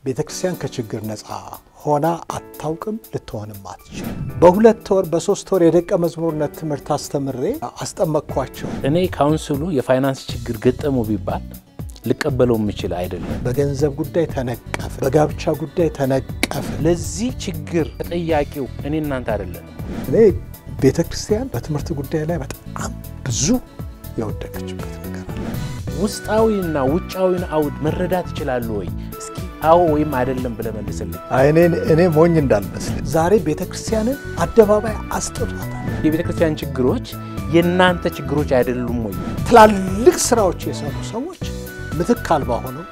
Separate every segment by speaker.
Speaker 1: ቤተ ክርስቲያን ከችግር ነፃ ሆና አታውቅም፣ ልትሆንም አትችል። በሁለት ወር በሶስት ወር የደቀ መዝሙርነት ትምህርት አስተምሬ አስጠመቅኳቸው።
Speaker 2: እኔ ካውንስሉ የፋይናንስ ችግር ገጠሙ ቢባል ልቀበለው የምችል አይደለም።
Speaker 1: በገንዘብ ጉዳይ ተነቀፈ፣ በጋብቻ ጉዳይ ተነቀፈ።
Speaker 2: ለዚህ ችግር ተጠያቂው እኔ እናንተ አይደለም።
Speaker 1: እኔ ቤተ ክርስቲያን በትምህርት ጉዳይ ላይ በጣም ብዙ የወደቀችበት ነገር አለ።
Speaker 2: ውስጣዊና ውጫዊን አውድ መረዳት ይችላሉ ወይ? እስኪ አዎ ወይም አይደለም ብለህ መልስልኝ።
Speaker 1: እኔ ሞኝ እንዳልመስል ዛሬ ቤተ ክርስቲያንን አደባባይ አስጥቷታል።
Speaker 2: የቤተ ክርስቲያን ችግሮች የእናንተ ችግሮች አይደሉም ወይ?
Speaker 1: ትላልቅ ስራዎች የሰሩ ሰዎች ምትክ አልባ ሆነው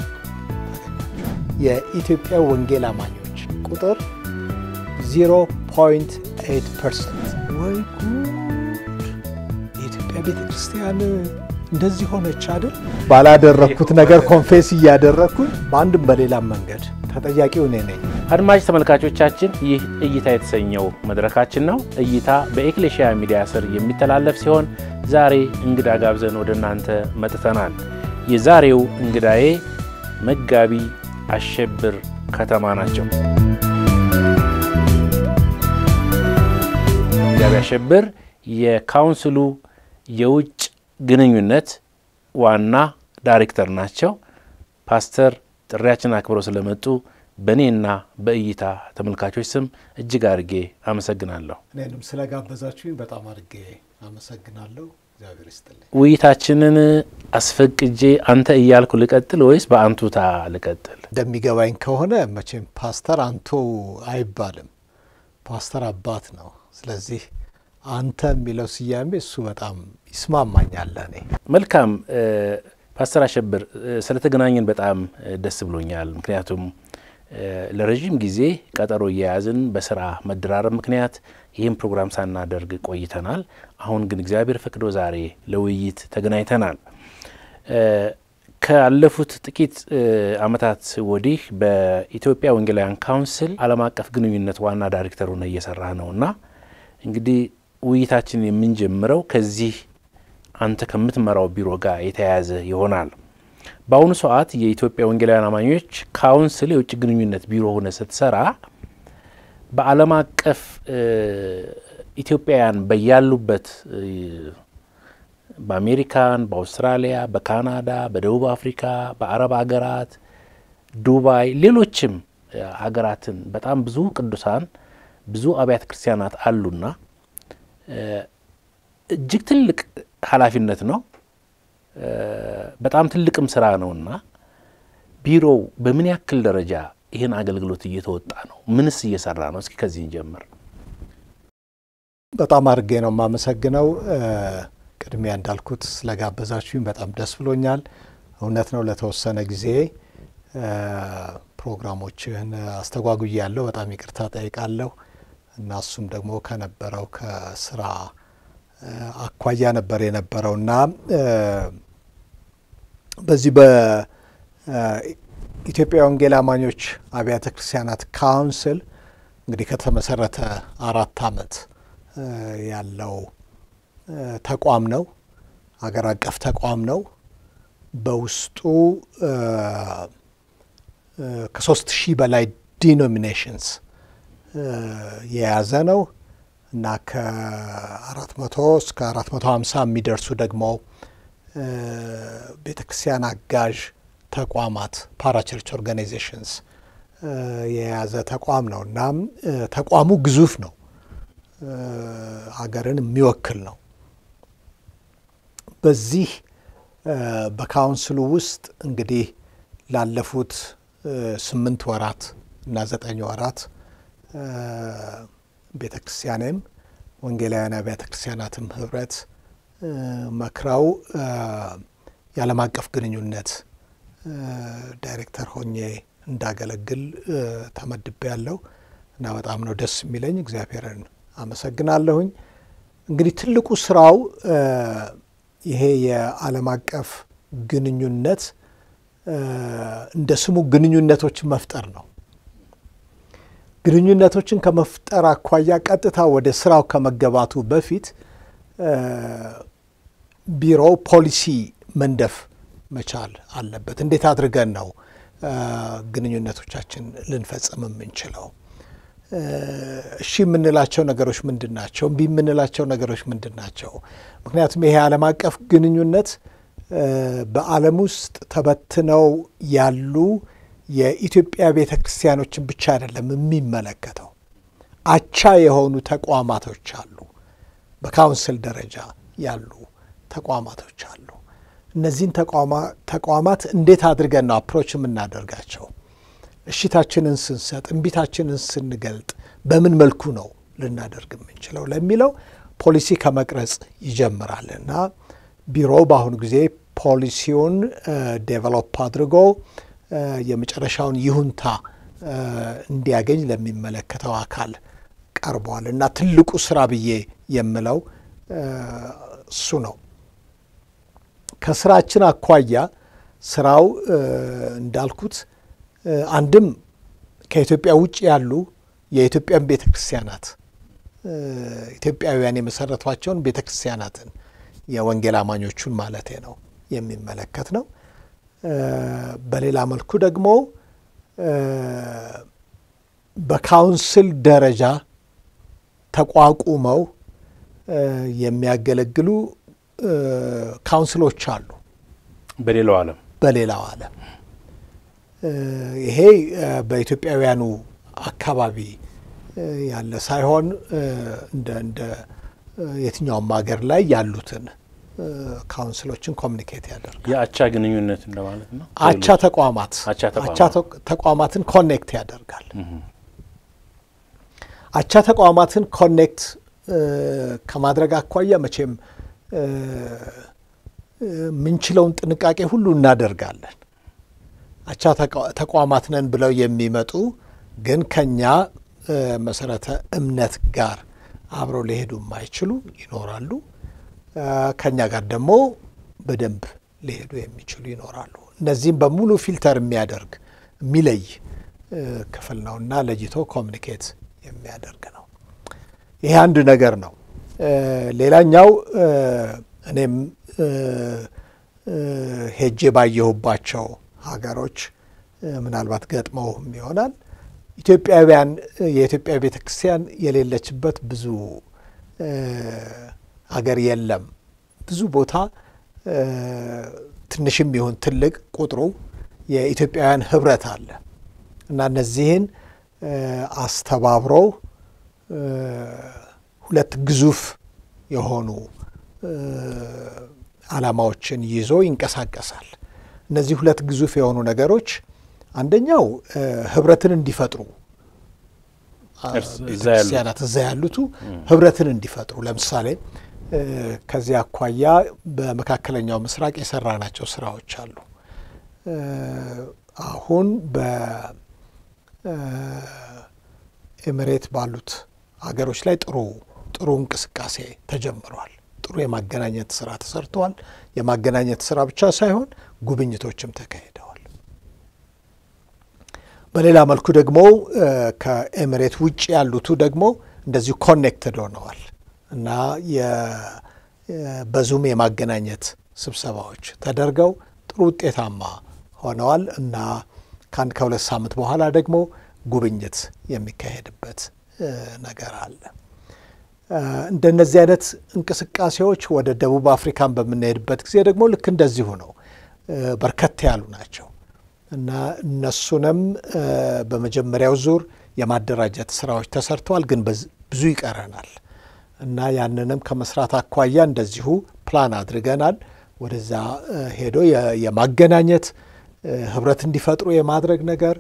Speaker 1: የኢትዮጵያ ወንጌል አማኞች ቁጥር 0.8 ፐርሰንት። ወይ ጉድ! የኢትዮጵያ ቤተ ክርስቲያን እንደዚህ ሆነች አይደል? ባላደረግኩት ነገር ኮንፌስ እያደረግኩኝ በአንድም በሌላም መንገድ ተጠያቂው እኔ ነኝ።
Speaker 2: አድማጭ ተመልካቾቻችን ይህ እይታ የተሰኘው መድረካችን ነው። እይታ በኤክሌሽያ ሚዲያ ስር የሚተላለፍ ሲሆን ዛሬ እንግዳ ጋብዘን ወደ እናንተ መጥተናል። የዛሬው እንግዳዬ መጋቢ አሸብር ከተማ ናቸው። መጋቢ አሸብር የካውንስሉ የውጭ ግንኙነት ዋና ዳይሬክተር ናቸው። ፓስተር ጥሪያችን አክብረው ስለመጡ በእኔና በእይታ ተመልካቾች ስም እጅግ አድርጌ አመሰግናለሁ።
Speaker 1: እኔንም ስለጋበዛችሁኝ በጣም አድርጌ አመሰግናለሁ። እግዚአብሔር ይስጥልኝ።
Speaker 2: ውይይታችንን አስፈቅጄ አንተ እያልኩ ልቀጥል ወይስ በአንቱታ ልቀጥል?
Speaker 1: እንደሚገባኝ ከሆነ መቼም ፓስተር አንቱ አይባልም፣ ፓስተር አባት ነው። ስለዚህ አንተ የሚለው ስያሜ እሱ በጣም ይስማማኛል ለእኔ።
Speaker 2: መልካም ፓስተር አሸብር ስለተገናኘን በጣም ደስ ብሎኛል። ምክንያቱም ለረዥም ጊዜ ቀጠሮ እየያዝን በስራ መደራረብ ምክንያት ይህም ፕሮግራም ሳናደርግ ቆይተናል። አሁን ግን እግዚአብሔር ፈቅዶ ዛሬ ለውይይት ተገናኝተናል። ካለፉት ጥቂት ዓመታት ወዲህ በኢትዮጵያ ወንጌላውያን ካውንስል ዓለም አቀፍ ግንኙነት ዋና ዳይሬክተር ሆነ እየሰራ ነው እና እንግዲህ ውይይታችን የምንጀምረው ከዚህ አንተ ከምትመራው ቢሮ ጋር የተያያዘ ይሆናል። በአሁኑ ሰዓት የኢትዮጵያ ወንጌላውያን አማኞች ካውንስል የውጭ ግንኙነት ቢሮ ሆነ ስትሰራ በዓለም አቀፍ ኢትዮጵያውያን በያሉበት በአሜሪካን፣ በአውስትራሊያ፣ በካናዳ፣ በደቡብ አፍሪካ፣ በአረብ ሀገራት፣ ዱባይ፣ ሌሎችም ሀገራትን በጣም ብዙ ቅዱሳን ብዙ አብያተ ክርስቲያናት አሉና እጅግ ትልቅ ኃላፊነት ነው። በጣም ትልቅም ስራ ነውና ቢሮው በምን ያክል ደረጃ ይህን አገልግሎት እየተወጣ ነው? ምንስ እየሰራ ነው? እስኪ ከዚህ እንጀምር።
Speaker 1: በጣም አድርጌ ነው የማመሰግነው። ቅድሚያ እንዳልኩት ስለጋበዛችሁኝ በጣም ደስ ብሎኛል። እውነት ነው ለተወሰነ ጊዜ ፕሮግራሞችህን አስተጓጉዬ ያለው በጣም ይቅርታ ጠይቃለሁ እና እሱም ደግሞ ከነበረው ከስራ አኳያ ነበር የነበረው እና በዚህ በኢትዮጵያ ወንጌል አማኞች አብያተ ክርስቲያናት ካውንስል እንግዲህ ከተመሰረተ አራት ዓመት ያለው ተቋም ነው። አገር አቀፍ ተቋም ነው። በውስጡ ከሶስት ሺህ በላይ ዲኖሚኔሽንስ የያዘ ነው እና ከአራት መቶ እስከ አራት መቶ ሀምሳ የሚደርሱ ደግሞ ቤተ ክርስቲያን አጋዥ ተቋማት ፓራቸርች ኦርጋናይዜሽንስ የያዘ ተቋም ነው እና ተቋሙ ግዙፍ ነው። ሀገርን የሚወክል ነው። በዚህ በካውንስሉ ውስጥ እንግዲህ ላለፉት ስምንት ወራት እና ዘጠኝ ወራት ቤተ ክርስቲያንም ወንጌላውያን አብያተ ክርስቲያናትም ህብረት መክረው የዓለም አቀፍ ግንኙነት ዳይሬክተር ሆኜ እንዳገለግል ተመድቤ ያለው እና በጣም ነው ደስ የሚለኝ። እግዚአብሔርን አመሰግናለሁኝ። እንግዲህ ትልቁ ስራው ይሄ የዓለም አቀፍ ግንኙነት እንደ ስሙ ግንኙነቶችን መፍጠር ነው። ግንኙነቶችን ከመፍጠር አኳያ ቀጥታ ወደ ስራው ከመገባቱ በፊት ቢሮው ፖሊሲ መንደፍ መቻል አለበት። እንዴት አድርገን ነው ግንኙነቶቻችን ልንፈጽም የምንችለው። እሺ የምንላቸው ነገሮች ምንድን ናቸው? እምቢ የምንላቸው ነገሮች ምንድን ናቸው? ምክንያቱም ይሄ ዓለም አቀፍ ግንኙነት በዓለም ውስጥ ተበትነው ያሉ የኢትዮጵያ ቤተ ክርስቲያኖችን ብቻ አይደለም የሚመለከተው። አቻ የሆኑ ተቋማቶች አሉ። በካውንስል ደረጃ ያሉ ተቋማቶች አሉ። እነዚህን ተቋማት እንዴት አድርገን ነው አፕሮች የምናደርጋቸው? እሽታችንን ስንሰጥ፣ እምቢታችንን ስንገልጥ በምን መልኩ ነው ልናደርግ የምንችለው ለሚለው ፖሊሲ ከመቅረጽ ይጀምራል እና ቢሮው በአሁኑ ጊዜ ፖሊሲውን ዴቨሎፕ አድርጎ የመጨረሻውን ይሁንታ እንዲያገኝ ለሚመለከተው አካል ቀርቧል እና ትልቁ ስራ ብዬ የምለው እሱ ነው። ከስራችን አኳያ ስራው እንዳልኩት አንድም ከኢትዮጵያ ውጭ ያሉ የኢትዮጵያን ቤተ ክርስቲያናት ኢትዮጵያውያን የመሰረቷቸውን ቤተ ክርስቲያናትን የወንጌል አማኞቹን ማለቴ ነው የሚመለከት ነው። በሌላ መልኩ ደግሞ በካውንስል ደረጃ ተቋቁመው የሚያገለግሉ ካውንስሎች አሉ
Speaker 2: በሌላው ዓለም
Speaker 1: በሌላው ዓለም ይሄ በኢትዮጵያውያኑ አካባቢ ያለ ሳይሆን እንደ እንደ የትኛውም ሀገር ላይ ያሉትን ካውንስሎችን ኮሚኒኬት ያደርጋል።
Speaker 2: የአቻ ግንኙነት እንደማለት ነው።
Speaker 1: አቻ ተቋማት
Speaker 2: አቻ ተቋማት።
Speaker 1: አቻ ተቋማትን ኮኔክት ያደርጋል። አቻ ተቋማትን ኮኔክት ከማድረግ አኳያ መቼም የምንችለውን ጥንቃቄ ሁሉ እናደርጋለን። አቻ ተቋማት ነን ብለው የሚመጡ ግን ከኛ መሰረተ እምነት ጋር አብረው ሊሄዱ የማይችሉ ይኖራሉ። ከኛ ጋር ደግሞ በደንብ ሊሄዱ የሚችሉ ይኖራሉ። እነዚህም በሙሉ ፊልተር የሚያደርግ የሚለይ ክፍል ነው እና ለይቶ ኮሚኒኬት የሚያደርግ ነው። ይሄ አንድ ነገር ነው። ሌላኛው እኔም ሄጄ ባየሁባቸው ሀገሮች ምናልባት ገጥመውም ይሆናል ኢትዮጵያውያን የኢትዮጵያ ቤተ ክርስቲያን የሌለችበት ብዙ ሀገር የለም። ብዙ ቦታ ትንሽም ይሁን ትልቅ ቁጥሩ የኢትዮጵያውያን ህብረት አለ እና እነዚህን አስተባብረው ሁለት ግዙፍ የሆኑ ዓላማዎችን ይዞ ይንቀሳቀሳል። እነዚህ ሁለት ግዙፍ የሆኑ ነገሮች አንደኛው ህብረትን እንዲፈጥሩ ቤተክርስቲያናት እዛ ያሉቱ ህብረትን እንዲፈጥሩ ለምሳሌ ከዚህ አኳያ በመካከለኛው ምስራቅ የሰራናቸው ስራዎች አሉ። አሁን በኤምሬት ባሉት ሀገሮች ላይ ጥሩ ጥሩ እንቅስቃሴ ተጀምሯል። ጥሩ የማገናኘት ስራ ተሰርተዋል። የማገናኘት ስራ ብቻ ሳይሆን ጉብኝቶችም ተካሂደዋል። በሌላ መልኩ ደግሞ ከኤምሬት ውጭ ያሉቱ ደግሞ እንደዚሁ ኮኔክትድ ሆነዋል እና በዙም የማገናኘት ስብሰባዎች ተደርገው ጥሩ ውጤታማ ሆነዋል እና ከአንድ ከሁለት ሳምንት በኋላ ደግሞ ጉብኝት የሚካሄድበት ነገር አለ። እንደነዚህ አይነት እንቅስቃሴዎች ወደ ደቡብ አፍሪካን በምንሄድበት ጊዜ ደግሞ ልክ እንደዚሁ ነው፣ በርከት ያሉ ናቸው እና እነሱንም በመጀመሪያው ዙር የማደራጀት ስራዎች ተሰርተዋል፣ ግን ብዙ ይቀረናል እና ያንንም ከመስራት አኳያ እንደዚሁ ፕላን አድርገናል። ወደዛ ሄዶ የማገናኘት ህብረት እንዲፈጥሩ የማድረግ ነገር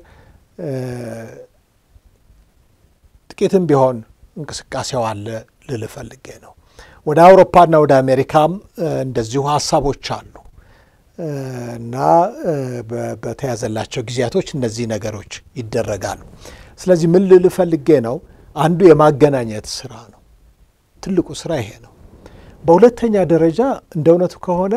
Speaker 1: ጥቂትም ቢሆን እንቅስቃሴው አለ ልል ፈልጌ ነው። ወደ አውሮፓና ወደ አሜሪካም እንደዚሁ ሀሳቦች አሉ እና በተያዘላቸው ጊዜያቶች እነዚህ ነገሮች ይደረጋሉ። ስለዚህ ምን ልል ፈልጌ ነው፣ አንዱ የማገናኘት ስራ ነው። ትልቁ ስራ ይሄ ነው። በሁለተኛ ደረጃ እንደ እውነቱ ከሆነ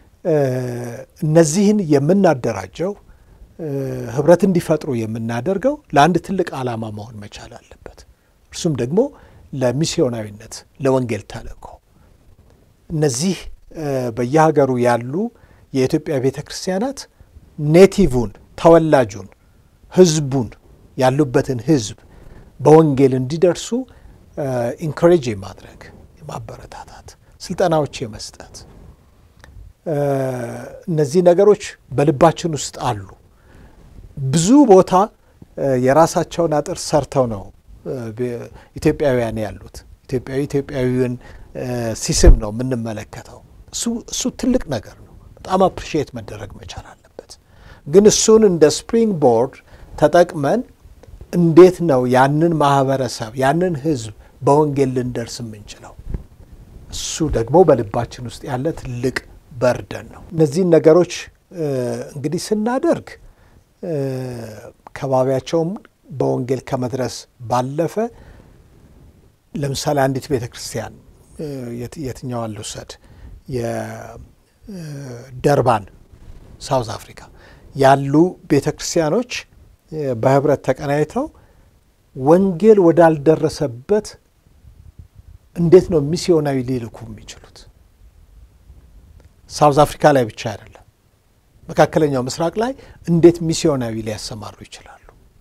Speaker 1: እነዚህን የምናደራጀው ህብረት እንዲፈጥሩ የምናደርገው ለአንድ ትልቅ ዓላማ መሆን መቻል አለበት። እርሱም ደግሞ ለሚስዮናዊነት ለወንጌል ተልእኮ እነዚህ በየሀገሩ ያሉ የኢትዮጵያ ቤተ ክርስቲያናት ኔቲቭን ተወላጁን ህዝቡን ያሉበትን ህዝብ በወንጌል እንዲደርሱ ኢንኮሬጅ የማድረግ የማበረታታት ስልጠናዎች የመስጠት እነዚህ ነገሮች በልባችን ውስጥ አሉ። ብዙ ቦታ የራሳቸውን አጥር ሰርተው ነው ኢትዮጵያውያን ያሉት። ኢትዮጵያዊ ኢትዮጵያዊውን ሲስብ ነው የምንመለከተው። እሱ ትልቅ ነገር ነው። በጣም አፕሪሺየት መደረግ መቻል አለበት። ግን እሱን እንደ ስፕሪንግ ቦርድ ተጠቅመን እንዴት ነው ያንን ማህበረሰብ ያንን ህዝብ በወንጌል ልንደርስ የምንችለው? እሱ ደግሞ በልባችን ውስጥ ያለ ትልቅ በርደን ነው። እነዚህን ነገሮች እንግዲህ ስናደርግ ከባቢያቸውም በወንጌል ከመድረስ ባለፈ ለምሳሌ አንዲት ቤተ ክርስቲያን የትኛዋን ልውሰድ? የደርባን ሳውዝ አፍሪካ ያሉ ቤተ ክርስቲያኖች በህብረት ተቀናይተው ወንጌል ወዳልደረሰበት እንዴት ነው ሚስዮናዊ ሊልኩ የሚችሉት? ሳውዝ አፍሪካ ላይ ብቻ አይደለም፣ መካከለኛው ምስራቅ ላይ እንዴት ሚስዮናዊ ሊያሰማሩ ይችላሉ?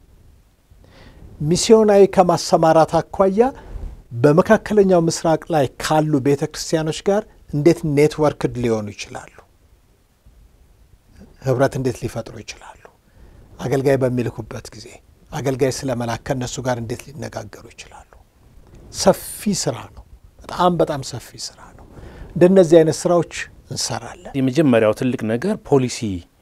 Speaker 1: ሚስዮናዊ ከማሰማራት አኳያ በመካከለኛው ምስራቅ ላይ ካሉ ቤተ ክርስቲያኖች ጋር እንዴት ኔትወርክድ ሊሆኑ ይችላሉ? ህብረት እንዴት ሊፈጥሩ ይችላሉ? አገልጋይ በሚልኩበት ጊዜ አገልጋይ ስለ መላክ ከእነሱ ጋር እንዴት ሊነጋገሩ ይችላሉ? ሰፊ ስራ ነው። በጣም በጣም ሰፊ ስራ ነው። እንደነዚህ አይነት ስራዎች እንሰራለን።
Speaker 2: የመጀመሪያው ትልቅ ነገር ፖሊሲ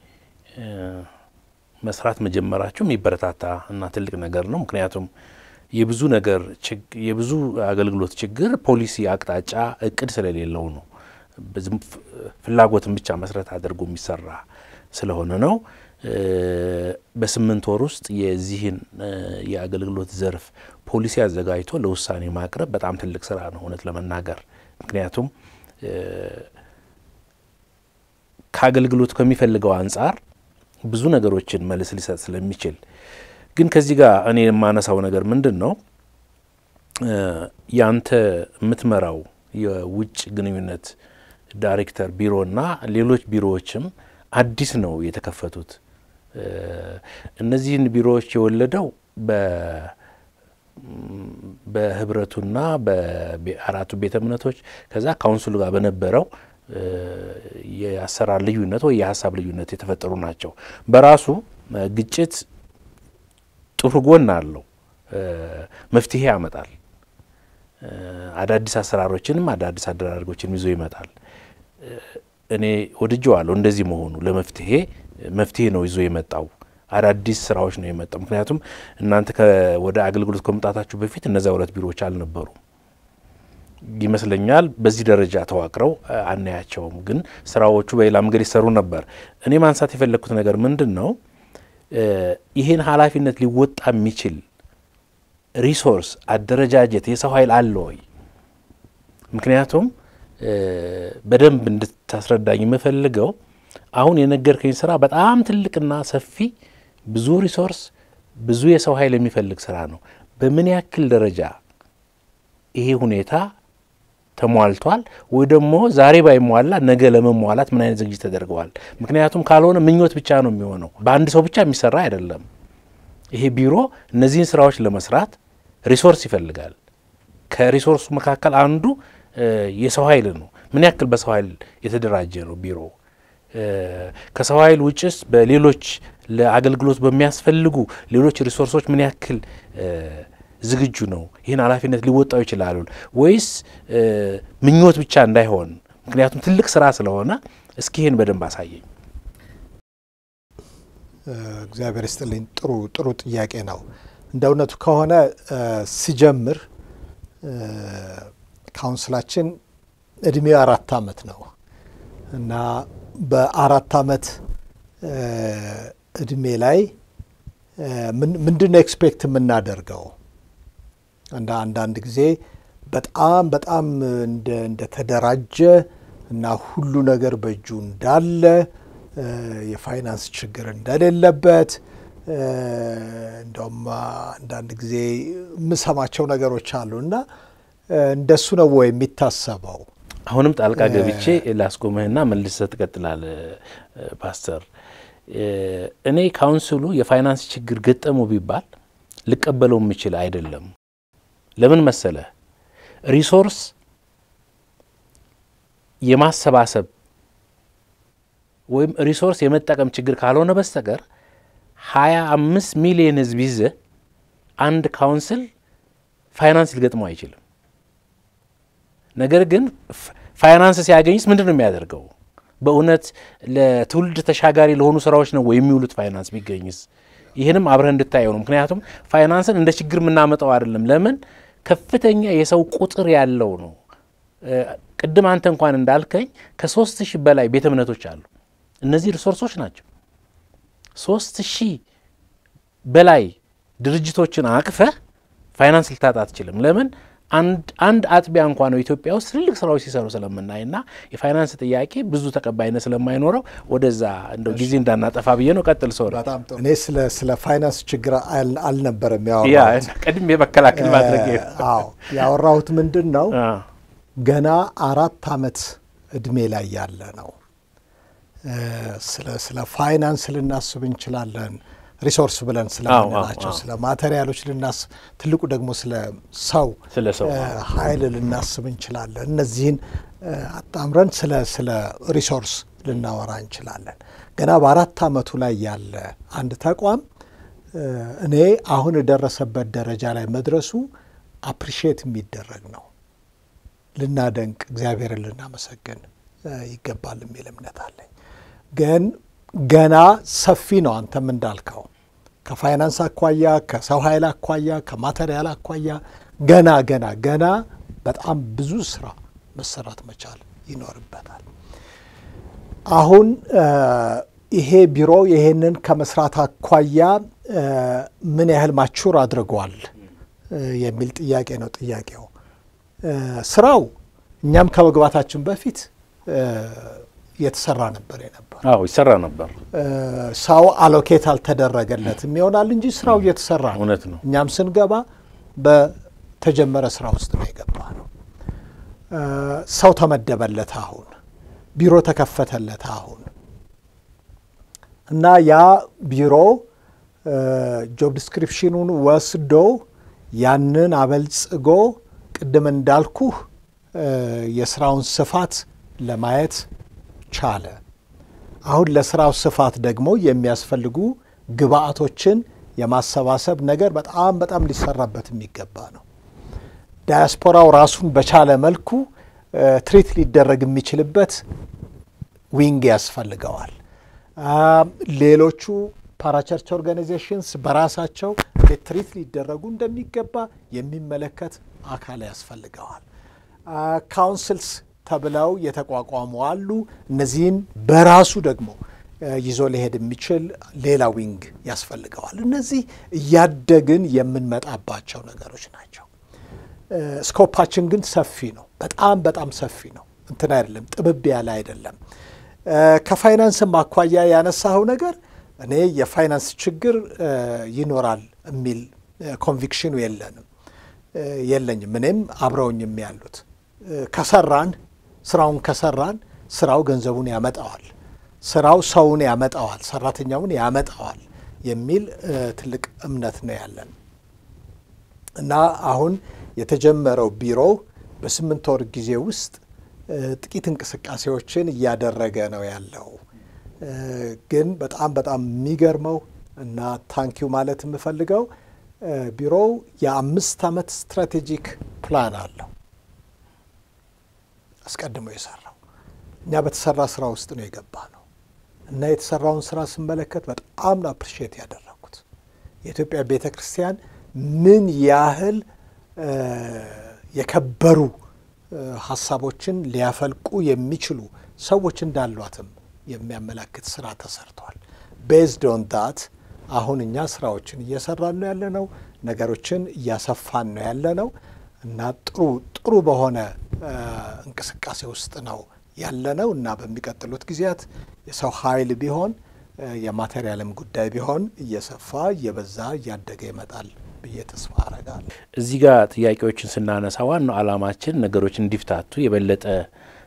Speaker 2: መስራት መጀመራቸው የሚበረታታ እና ትልቅ ነገር ነው። ምክንያቱም የብዙ ነገር የብዙ አገልግሎት ችግር ፖሊሲ አቅጣጫ፣ እቅድ ስለሌለው ነው። ፍላጎትን ብቻ መሰረት አድርጎ የሚሰራ ስለሆነ ነው። በስምንት ወር ውስጥ የዚህን የአገልግሎት ዘርፍ ፖሊሲ አዘጋጅቶ ለውሳኔ ማቅረብ በጣም ትልቅ ስራ ነው እውነት ለመናገር ምክንያቱም ከአገልግሎት ከሚፈልገው አንጻር ብዙ ነገሮችን መልስ ሊሰጥ ስለሚችል ግን ከዚህ ጋር እኔ የማነሳው ነገር ምንድን ነው ያንተ የምትመራው የውጭ ግንኙነት ዳይሬክተር ቢሮና ሌሎች ቢሮዎችም አዲስ ነው የተከፈቱት። እነዚህን ቢሮዎች የወለደው በህብረቱና በአራቱ ቤተ እምነቶች ከዛ ካውንስሉ ጋር በነበረው የአሰራር ልዩነት ወይ የሀሳብ ልዩነት የተፈጠሩ ናቸው። በራሱ ግጭት ጥሩ ጎን አለው፣ መፍትሄ ያመጣል። አዳዲስ አሰራሮችንም አዳዲስ አደራረጎችንም ይዞ ይመጣል። እኔ ወድጀዋለሁ እንደዚህ መሆኑ ለመፍትሄ መፍትሄ ነው ይዞ የመጣው አዳዲስ ስራዎች ነው የመጣው። ምክንያቱም እናንተ ወደ አገልግሎት ከመምጣታችሁ በፊት እነዚያ ሁለት ቢሮዎች አልነበሩም ይመስለኛል። በዚህ ደረጃ ተዋቅረው አናያቸውም፣ ግን ስራዎቹ በሌላ መንገድ ይሰሩ ነበር። እኔ ማንሳት የፈለግኩት ነገር ምንድን ነው ይህን ኃላፊነት ሊወጣ የሚችል ሪሶርስ፣ አደረጃጀት፣ የሰው ኃይል አለ ወይ? ምክንያቱም በደንብ እንድታስረዳኝ የምፈልገው አሁን የነገርከኝ ስራ በጣም ትልቅና ሰፊ ብዙ ሪሶርስ ብዙ የሰው ኃይል የሚፈልግ ስራ ነው። በምን ያክል ደረጃ ይሄ ሁኔታ ተሟልቷል ወይ ደግሞ ዛሬ ባይሟላ ነገ ለመሟላት ምን አይነት ዝግጅት ተደርገዋል? ምክንያቱም ካልሆነ ምኞት ብቻ ነው የሚሆነው። በአንድ ሰው ብቻ የሚሰራ አይደለም። ይሄ ቢሮ እነዚህን ስራዎች ለመስራት ሪሶርስ ይፈልጋል። ከሪሶርሱ መካከል አንዱ የሰው ኃይል ነው። ምን ያክል በሰው ኃይል የተደራጀ ነው ቢሮ? ከሰው ኃይል ውጭስ በሌሎች ለአገልግሎት በሚያስፈልጉ ሌሎች ሪሶርሶች ምን ያክል ዝግጁ ነው? ይህን ኃላፊነት ሊወጣው ይችላሉ ወይስ ምኞት ብቻ እንዳይሆን? ምክንያቱም ትልቅ ስራ ስለሆነ እስኪ ይህን በደንብ አሳየኝ።
Speaker 1: እግዚአብሔር ይስጥልኝ። ጥሩ ጥሩ ጥያቄ ነው። እንደ እውነቱ ከሆነ ሲጀምር ካውንስላችን እድሜው አራት አመት ነው እና በአራት አመት እድሜ ላይ ምንድን ነው ኤክስፔክት የምናደርገው? እንደ አንዳንድ ጊዜ በጣም በጣም እንደተደራጀ እና ሁሉ ነገር በእጁ እንዳለ የፋይናንስ ችግር እንደሌለበት እንደውም አንዳንድ ጊዜ የምሰማቸው ነገሮች አሉ እና እንደሱ ነው ወይ የሚታሰበው?
Speaker 2: አሁንም ጣልቃ ገብቼ ላስቆምህና መልሰህ ትቀጥላለህ ፓስተር። እኔ ካውንስሉ የፋይናንስ ችግር ገጠሙ ቢባል ልቀበለው የምችል አይደለም። ለምን መሰለ ሪሶርስ የማሰባሰብ ወይም ሪሶርስ የመጠቀም ችግር ካልሆነ በስተቀር ሀያ አምስት ሚሊየን ህዝብ ይዘ አንድ ካውንስል ፋይናንስ ሊገጥመው አይችልም። ነገር ግን ፋይናንስ ሲያገኝስ ምንድን ነው የሚያደርገው? በእውነት ለትውልድ ተሻጋሪ ለሆኑ ስራዎች ነው ወይ የሚውሉት? ፋይናንስ ቢገኝስ? ይህንም አብረህ እንድታየው ነው። ምክንያቱም ፋይናንስን እንደ ችግር የምናመጣው አይደለም። ለምን ከፍተኛ የሰው ቁጥር ያለው ነው። ቅድም አንተ እንኳን እንዳልከኝ ከሶስት ሺህ በላይ ቤተ እምነቶች አሉ። እነዚህ ሪሶርሶች ናቸው። ሶስት ሺህ በላይ ድርጅቶችን አቅፈህ ፋይናንስ ልታጣ አትችልም። ለምን አንድ አጥቢያ እንኳ ነው ኢትዮጵያ ውስጥ ትልልቅ ስራዎች ሲሰሩ ስለምናይና የፋይናንስ ጥያቄ ብዙ ተቀባይነት ስለማይኖረው ወደዛ እንደው ጊዜ እንዳናጠፋ ብዬ ነው። ቀጥል ሰው
Speaker 1: እኔ ስለ ስለ ፋይናንስ ችግር አልነበረም
Speaker 2: ያ
Speaker 1: ያወራሁት።
Speaker 2: ቀድሜ መከላከል ማድረግ
Speaker 1: አዎ ያወራሁት ምንድን ነው ገና አራት አመት እድሜ ላይ ያለ ነው። ስለ ስለ ፋይናንስ ልናስብ እንችላለን። ሪሶርስ ብለን ስለምንላቸው ስለ ማቴሪያሎች ልናስብ፣ ትልቁ ደግሞ ስለ ሰው
Speaker 2: ስለ ሰው
Speaker 1: ኃይል ልናስብ እንችላለን። እነዚህን አጣምረን ስለ ስለ ሪሶርስ ልናወራ እንችላለን። ገና በአራት አመቱ ላይ ያለ አንድ ተቋም እኔ አሁን የደረሰበት ደረጃ ላይ መድረሱ አፕሪሺየት የሚደረግ ነው። ልናደንቅ እግዚአብሔርን ልናመሰግን ይገባል የሚል እምነት አለኝ። ግን ገና ሰፊ ነው። አንተም እንዳልከው ከፋይናንስ አኳያ፣ ከሰው ኃይል አኳያ፣ ከማቴሪያል አኳያ ገና ገና ገና በጣም ብዙ ስራ መሰራት መቻል ይኖርበታል። አሁን ይሄ ቢሮ ይሄንን ከመስራት አኳያ ምን ያህል ማቹር አድርጓል የሚል ጥያቄ ነው ጥያቄው። ስራው እኛም ከመግባታችን በፊት እየተሰራ ነበር የነበር
Speaker 2: አዎ ይሰራ ነበር።
Speaker 1: ሰው አሎኬት አልተደረገለትም ይሆናል እንጂ ስራው እየተሰራ ነው።
Speaker 2: እውነት ነው።
Speaker 1: እኛም ስንገባ በተጀመረ ስራ ውስጥ ነው የገባ ነው። ሰው ተመደበለት አሁን ቢሮ ተከፈተለት አሁን እና ያ ቢሮ ጆብ ዲስክሪፕሽኑን ወስዶ ያንን አበልጽጎ ቅድም እንዳልኩህ የስራውን ስፋት ለማየት ቻለ። አሁን ለስራው ስፋት ደግሞ የሚያስፈልጉ ግብአቶችን የማሰባሰብ ነገር በጣም በጣም ሊሰራበት የሚገባ ነው። ዳያስፖራው ራሱን በቻለ መልኩ ትሪት ሊደረግ የሚችልበት ዊንግ ያስፈልገዋል። ሌሎቹ ፓራቸርች ኦርጋናይዜሽንስ በራሳቸው እንዴት ትሪት ሊደረጉ እንደሚገባ የሚመለከት አካል ያስፈልገዋል። ካውንስልስ ተብለው የተቋቋሙ አሉ። እነዚህን በራሱ ደግሞ ይዞ ሊሄድ የሚችል ሌላ ዊንግ ያስፈልገዋል። እነዚህ እያደግን የምንመጣባቸው ነገሮች ናቸው። ስኮፓችን ግን ሰፊ ነው። በጣም በጣም ሰፊ ነው። እንትን አይደለም፣ ጥብብ ያለ አይደለም። ከፋይናንስም አኳያ ያነሳኸው ነገር እኔ የፋይናንስ ችግር ይኖራል የሚል ኮንቪክሽኑ የለንም የለኝም። እኔም አብረውኝም ያሉት ከሰራን ስራውን ከሰራን ስራው ገንዘቡን ያመጣዋል፣ ስራው ሰውን ያመጣዋል፣ ሰራተኛውን ያመጣዋል የሚል ትልቅ እምነት ነው ያለን እና አሁን የተጀመረው ቢሮ በስምንት ወር ጊዜ ውስጥ ጥቂት እንቅስቃሴዎችን እያደረገ ነው ያለው። ግን በጣም በጣም የሚገርመው እና ታንኪዩ ማለት የምፈልገው ቢሮው የአምስት ዓመት ስትራቴጂክ ፕላን አለው አስቀድሞ የሰራው እኛ በተሰራ ስራ ውስጥ ነው የገባ ነው እና የተሰራውን ስራ ስመለከት በጣም ነው አፕሪሺየት ያደረኩት። የኢትዮጵያ ቤተ ክርስቲያን ምን ያህል የከበሩ ሀሳቦችን ሊያፈልቁ የሚችሉ ሰዎች እንዳሏትም የሚያመላክት ስራ ተሰርቷል። ቤዝድ ኦን ዳት አሁን እኛ ስራዎችን እየሰራን ነው ያለነው፣ ነገሮችን እያሰፋን ነው ያለነው እና ጥሩ ጥሩ በሆነ እንቅስቃሴ ውስጥ ነው ያለነው እና በሚቀጥሉት ጊዜያት የሰው ኃይል ቢሆን የማቴሪያልም ጉዳይ ቢሆን እየሰፋ እየበዛ እያደገ ይመጣል ብዬ ተስፋ አረጋለሁ።
Speaker 2: እዚህ ጋር ጥያቄዎችን ስናነሳ ዋናው ዓላማችን ነገሮች እንዲፍታቱ የበለጠ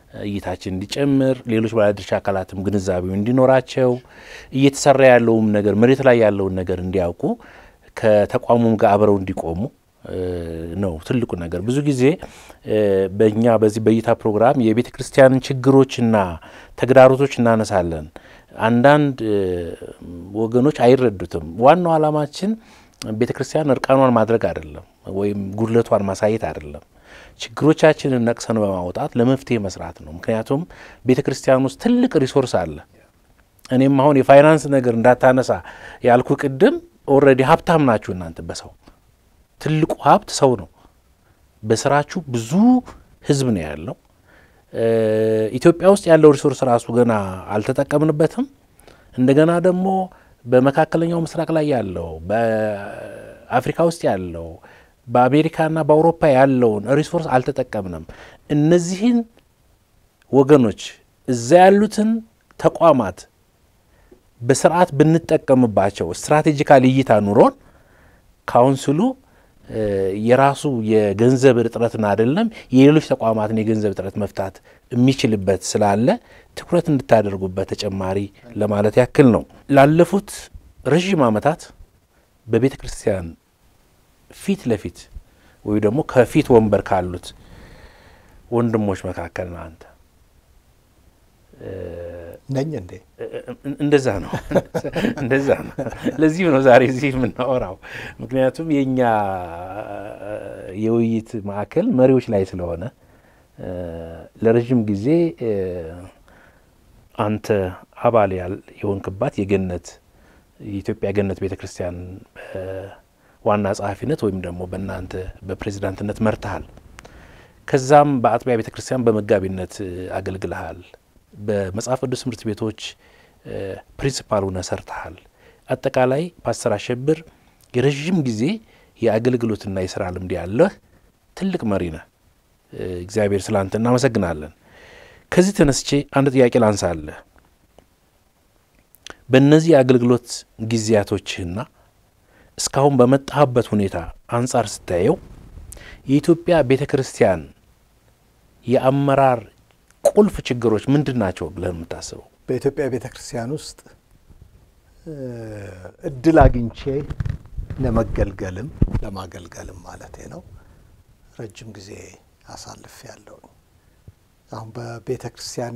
Speaker 2: እይታችን እንዲጨምር ሌሎች ባለድርሻ አካላትም ግንዛቤው እንዲኖራቸው እየተሰራ ያለውም ነገር መሬት ላይ ያለውን ነገር እንዲያውቁ ከተቋሙም ጋር አብረው እንዲቆሙ ነው ትልቁ ነገር። ብዙ ጊዜ በእኛ በዚህ በእይታ ፕሮግራም የቤተ ክርስቲያንን ችግሮችና ተግዳሮቶች እናነሳለን። አንዳንድ ወገኖች አይረዱትም። ዋናው ዓላማችን ቤተ ክርስቲያን እርቃኗን ማድረግ አይደለም፣ ወይም ጉድለቷን ማሳየት አይደለም። ችግሮቻችንን ነቅሰን በማውጣት ለመፍትሄ መስራት ነው። ምክንያቱም ቤተ ክርስቲያን ውስጥ ትልቅ ሪሶርስ አለ። እኔም አሁን የፋይናንስ ነገር እንዳታነሳ ያልኩ ቅድም ኦልሬዲ ሀብታም ናችሁ እናንተ በሰው ትልቁ ሀብት ሰው ነው። በስራችሁ ብዙ ህዝብ ነው ያለው። ኢትዮጵያ ውስጥ ያለው ሪሶርስ ራሱ ገና አልተጠቀምንበትም። እንደገና ደግሞ በመካከለኛው ምስራቅ ላይ ያለው፣ በአፍሪካ ውስጥ ያለው፣ በአሜሪካና በአውሮፓ ያለውን ሪሶርስ አልተጠቀምንም። እነዚህን ወገኖች እዛ ያሉትን ተቋማት በስርዓት ብንጠቀምባቸው ስትራቴጂካል እይታ ኑሮን ካውንስሉ የራሱ የገንዘብ እጥረትን አይደለም የሌሎች ተቋማትን የገንዘብ እጥረት መፍታት የሚችልበት ስላለ ትኩረት እንድታደርጉበት ተጨማሪ ለማለት ያክል ነው። ላለፉት ረዥም ዓመታት በቤተ ክርስቲያን ፊት ለፊት ወይ ደግሞ ከፊት ወንበር ካሉት ወንድሞች መካከል ነው አንተ
Speaker 1: ነኝ እንዴ?
Speaker 2: እንደዛ ነው እንደዛ ነው። ለዚህም ነው ዛሬ እዚህ የምናወራው። ምክንያቱም የእኛ የውይይት ማዕከል መሪዎች ላይ ስለሆነ ለረዥም ጊዜ አንተ አባል የሆንክባት የገነት የኢትዮጵያ ገነት ቤተ ክርስቲያን ዋና ጸሐፊነት ወይም ደግሞ በእናንተ በፕሬዚዳንትነት መርተሃል። ከዛም በአጥቢያ ቤተ ክርስቲያን በመጋቢነት አገልግልሃል። በመጽሐፍ ቅዱስ ትምህርት ቤቶች ፕሪንሲፓል ሆነህ ሰርተሃል። አጠቃላይ ፓስተር አሸብር የረዥም ጊዜ የአገልግሎትና የስራ ልምድ ያለህ ትልቅ መሪ ነህ። እግዚአብሔር ስለ አንተ እናመሰግናለን። ከዚህ ተነስቼ አንድ ጥያቄ ላንሳለህ። በእነዚህ የአገልግሎት ጊዜያቶችህና እስካሁን በመጣህበት ሁኔታ አንጻር ስታየው የኢትዮጵያ ቤተ ክርስቲያን የአመራር ቁልፍ ችግሮች ምንድን ናቸው ብለህ የምታስበው?
Speaker 1: በኢትዮጵያ ቤተ ክርስቲያን ውስጥ እድል አግኝቼ ለመገልገልም ለማገልገልም ማለቴ ነው ረጅም ጊዜ አሳልፍ ያለው አሁን በቤተ ክርስቲያኔ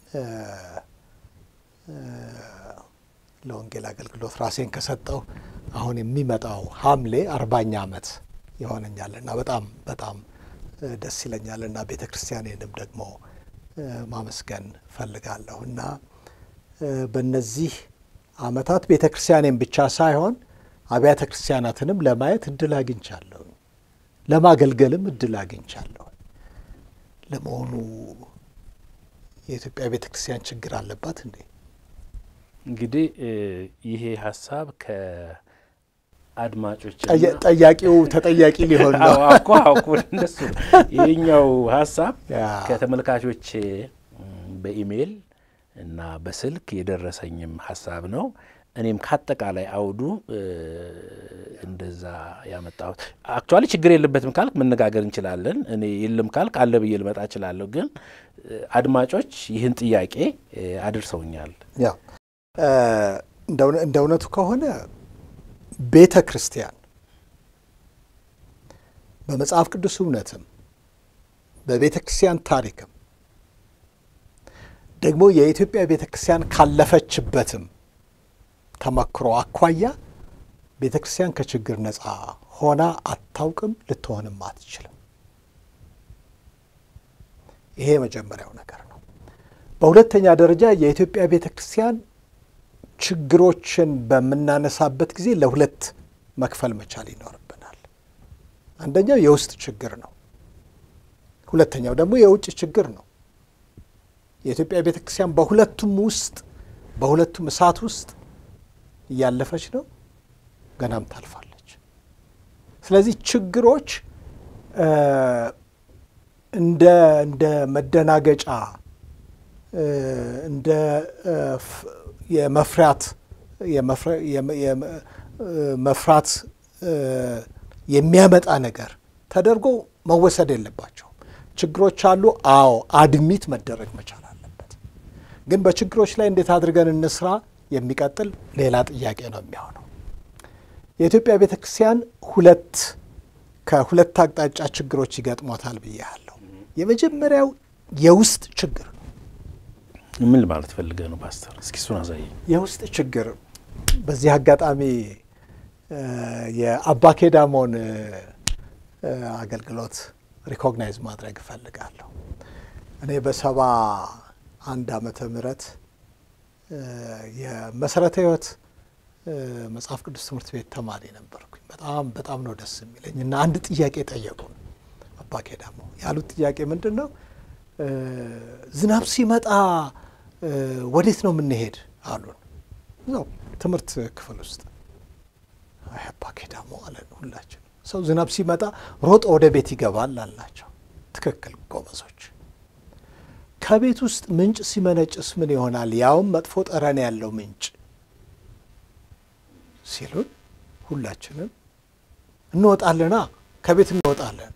Speaker 1: ለወንጌል አገልግሎት ራሴን ከሰጠው አሁን የሚመጣው ሐምሌ አርባኛ ዓመት ይሆነኛል እና በጣም በጣም ደስ ይለኛል እና ቤተ ክርስቲያኔንም ደግሞ ማመስገን ፈልጋለሁ እና በእነዚህ ዓመታት ቤተ ክርስቲያኔን ብቻ ሳይሆን አብያተ ክርስቲያናትንም ለማየት እድል አግኝቻለሁ፣ ለማገልገልም እድል አግኝቻለሁ። ለመሆኑ የኢትዮጵያ ቤተ ክርስቲያን ችግር አለባት እንዴ?
Speaker 2: እንግዲህ ይሄ ሀሳብ ከአድማጮች
Speaker 1: ጠያቂው ተጠያቂ ሊሆን ነው
Speaker 2: እኮ እኮ እንደሱ ይህኛው ሀሳብ ከተመልካቾች በኢሜይል እና በስልክ የደረሰኝም ሀሳብ ነው። እኔም ከአጠቃላይ አውዱ እንደዛ ያመጣሁት። አክቹዋሊ ችግር የለበትም ካልክ መነጋገር እንችላለን። እኔ የለም ካልክ አለ ብዬ ልመጣ እችላለሁ። ግን አድማጮች ይህን ጥያቄ አድርሰውኛል።
Speaker 1: ያው እንደ እውነቱ ከሆነ ቤተ ክርስቲያን በመጽሐፍ ቅዱስ እውነትም በቤተ ክርስቲያን ታሪክም ደግሞ የኢትዮጵያ ቤተ ክርስቲያን ካለፈችበትም ተመክሮ አኳያ ቤተ ክርስቲያን ከችግር ነፃ ሆና አታውቅም፣ ልትሆንም አትችልም። ይሄ የመጀመሪያው ነገር ነው። በሁለተኛ ደረጃ የኢትዮጵያ ቤተ ክርስቲያን ችግሮችን በምናነሳበት ጊዜ ለሁለት መክፈል መቻል ይኖርብናል። አንደኛው የውስጥ ችግር ነው። ሁለተኛው ደግሞ የውጭ ችግር ነው። የኢትዮጵያ ቤተ ክርስቲያን በሁለቱም ውስጥ በሁለቱም እሳት ውስጥ እያለፈች ነው፣ ገናም ታልፋለች። ስለዚህ ችግሮች እንደ እንደ መደናገጫ እንደ የመፍራት መፍራት የሚያመጣ ነገር ተደርጎ መወሰድ የለባቸውም። ችግሮች አሉ። አዎ አድሚት መደረግ መቻል አለበት። ግን በችግሮች ላይ እንዴት አድርገን እንስራ የሚቀጥል ሌላ ጥያቄ ነው የሚሆነው። የኢትዮጵያ ቤተ ክርስቲያን ሁለት ከሁለት አቅጣጫ ችግሮች ይገጥሞታል ብያለሁ። የመጀመሪያው የውስጥ ችግር ነው።
Speaker 2: ምን ማለት ፈልገህ ነው ፓስተር? እስኪ እሱን አሳየኝ።
Speaker 1: የውስጥ ችግር በዚህ አጋጣሚ የአባ ኬዳሞን አገልግሎት ሪኮግናይዝ ማድረግ እፈልጋለሁ። እኔ በሰባ አንድ ዓመተ ምህረት የመሰረተ ሕይወት መጽሐፍ ቅዱስ ትምህርት ቤት ተማሪ ነበርኩኝ። በጣም በጣም ነው ደስ የሚለኝ እና አንድ ጥያቄ ጠየቁን አባ ኬዳሞ። ያሉት ጥያቄ ምንድን ነው? ዝናብ ሲመጣ ወዴት ነው የምንሄድ አሉን። እዛው ትምህርት ክፍል ውስጥ አባ ኬዳሞ አለን ሁላችን። ሰው ዝናብ ሲመጣ ሮጦ ወደ ቤት ይገባል አልናቸው። ትክክል ጎበዞች። ከቤት ውስጥ ምንጭ ሲመነጭስ ምን ይሆናል? ያውም መጥፎ ጠረን ያለው ምንጭ ሲሉን ሁላችንም እንወጣለና ከቤት እንወጣለን።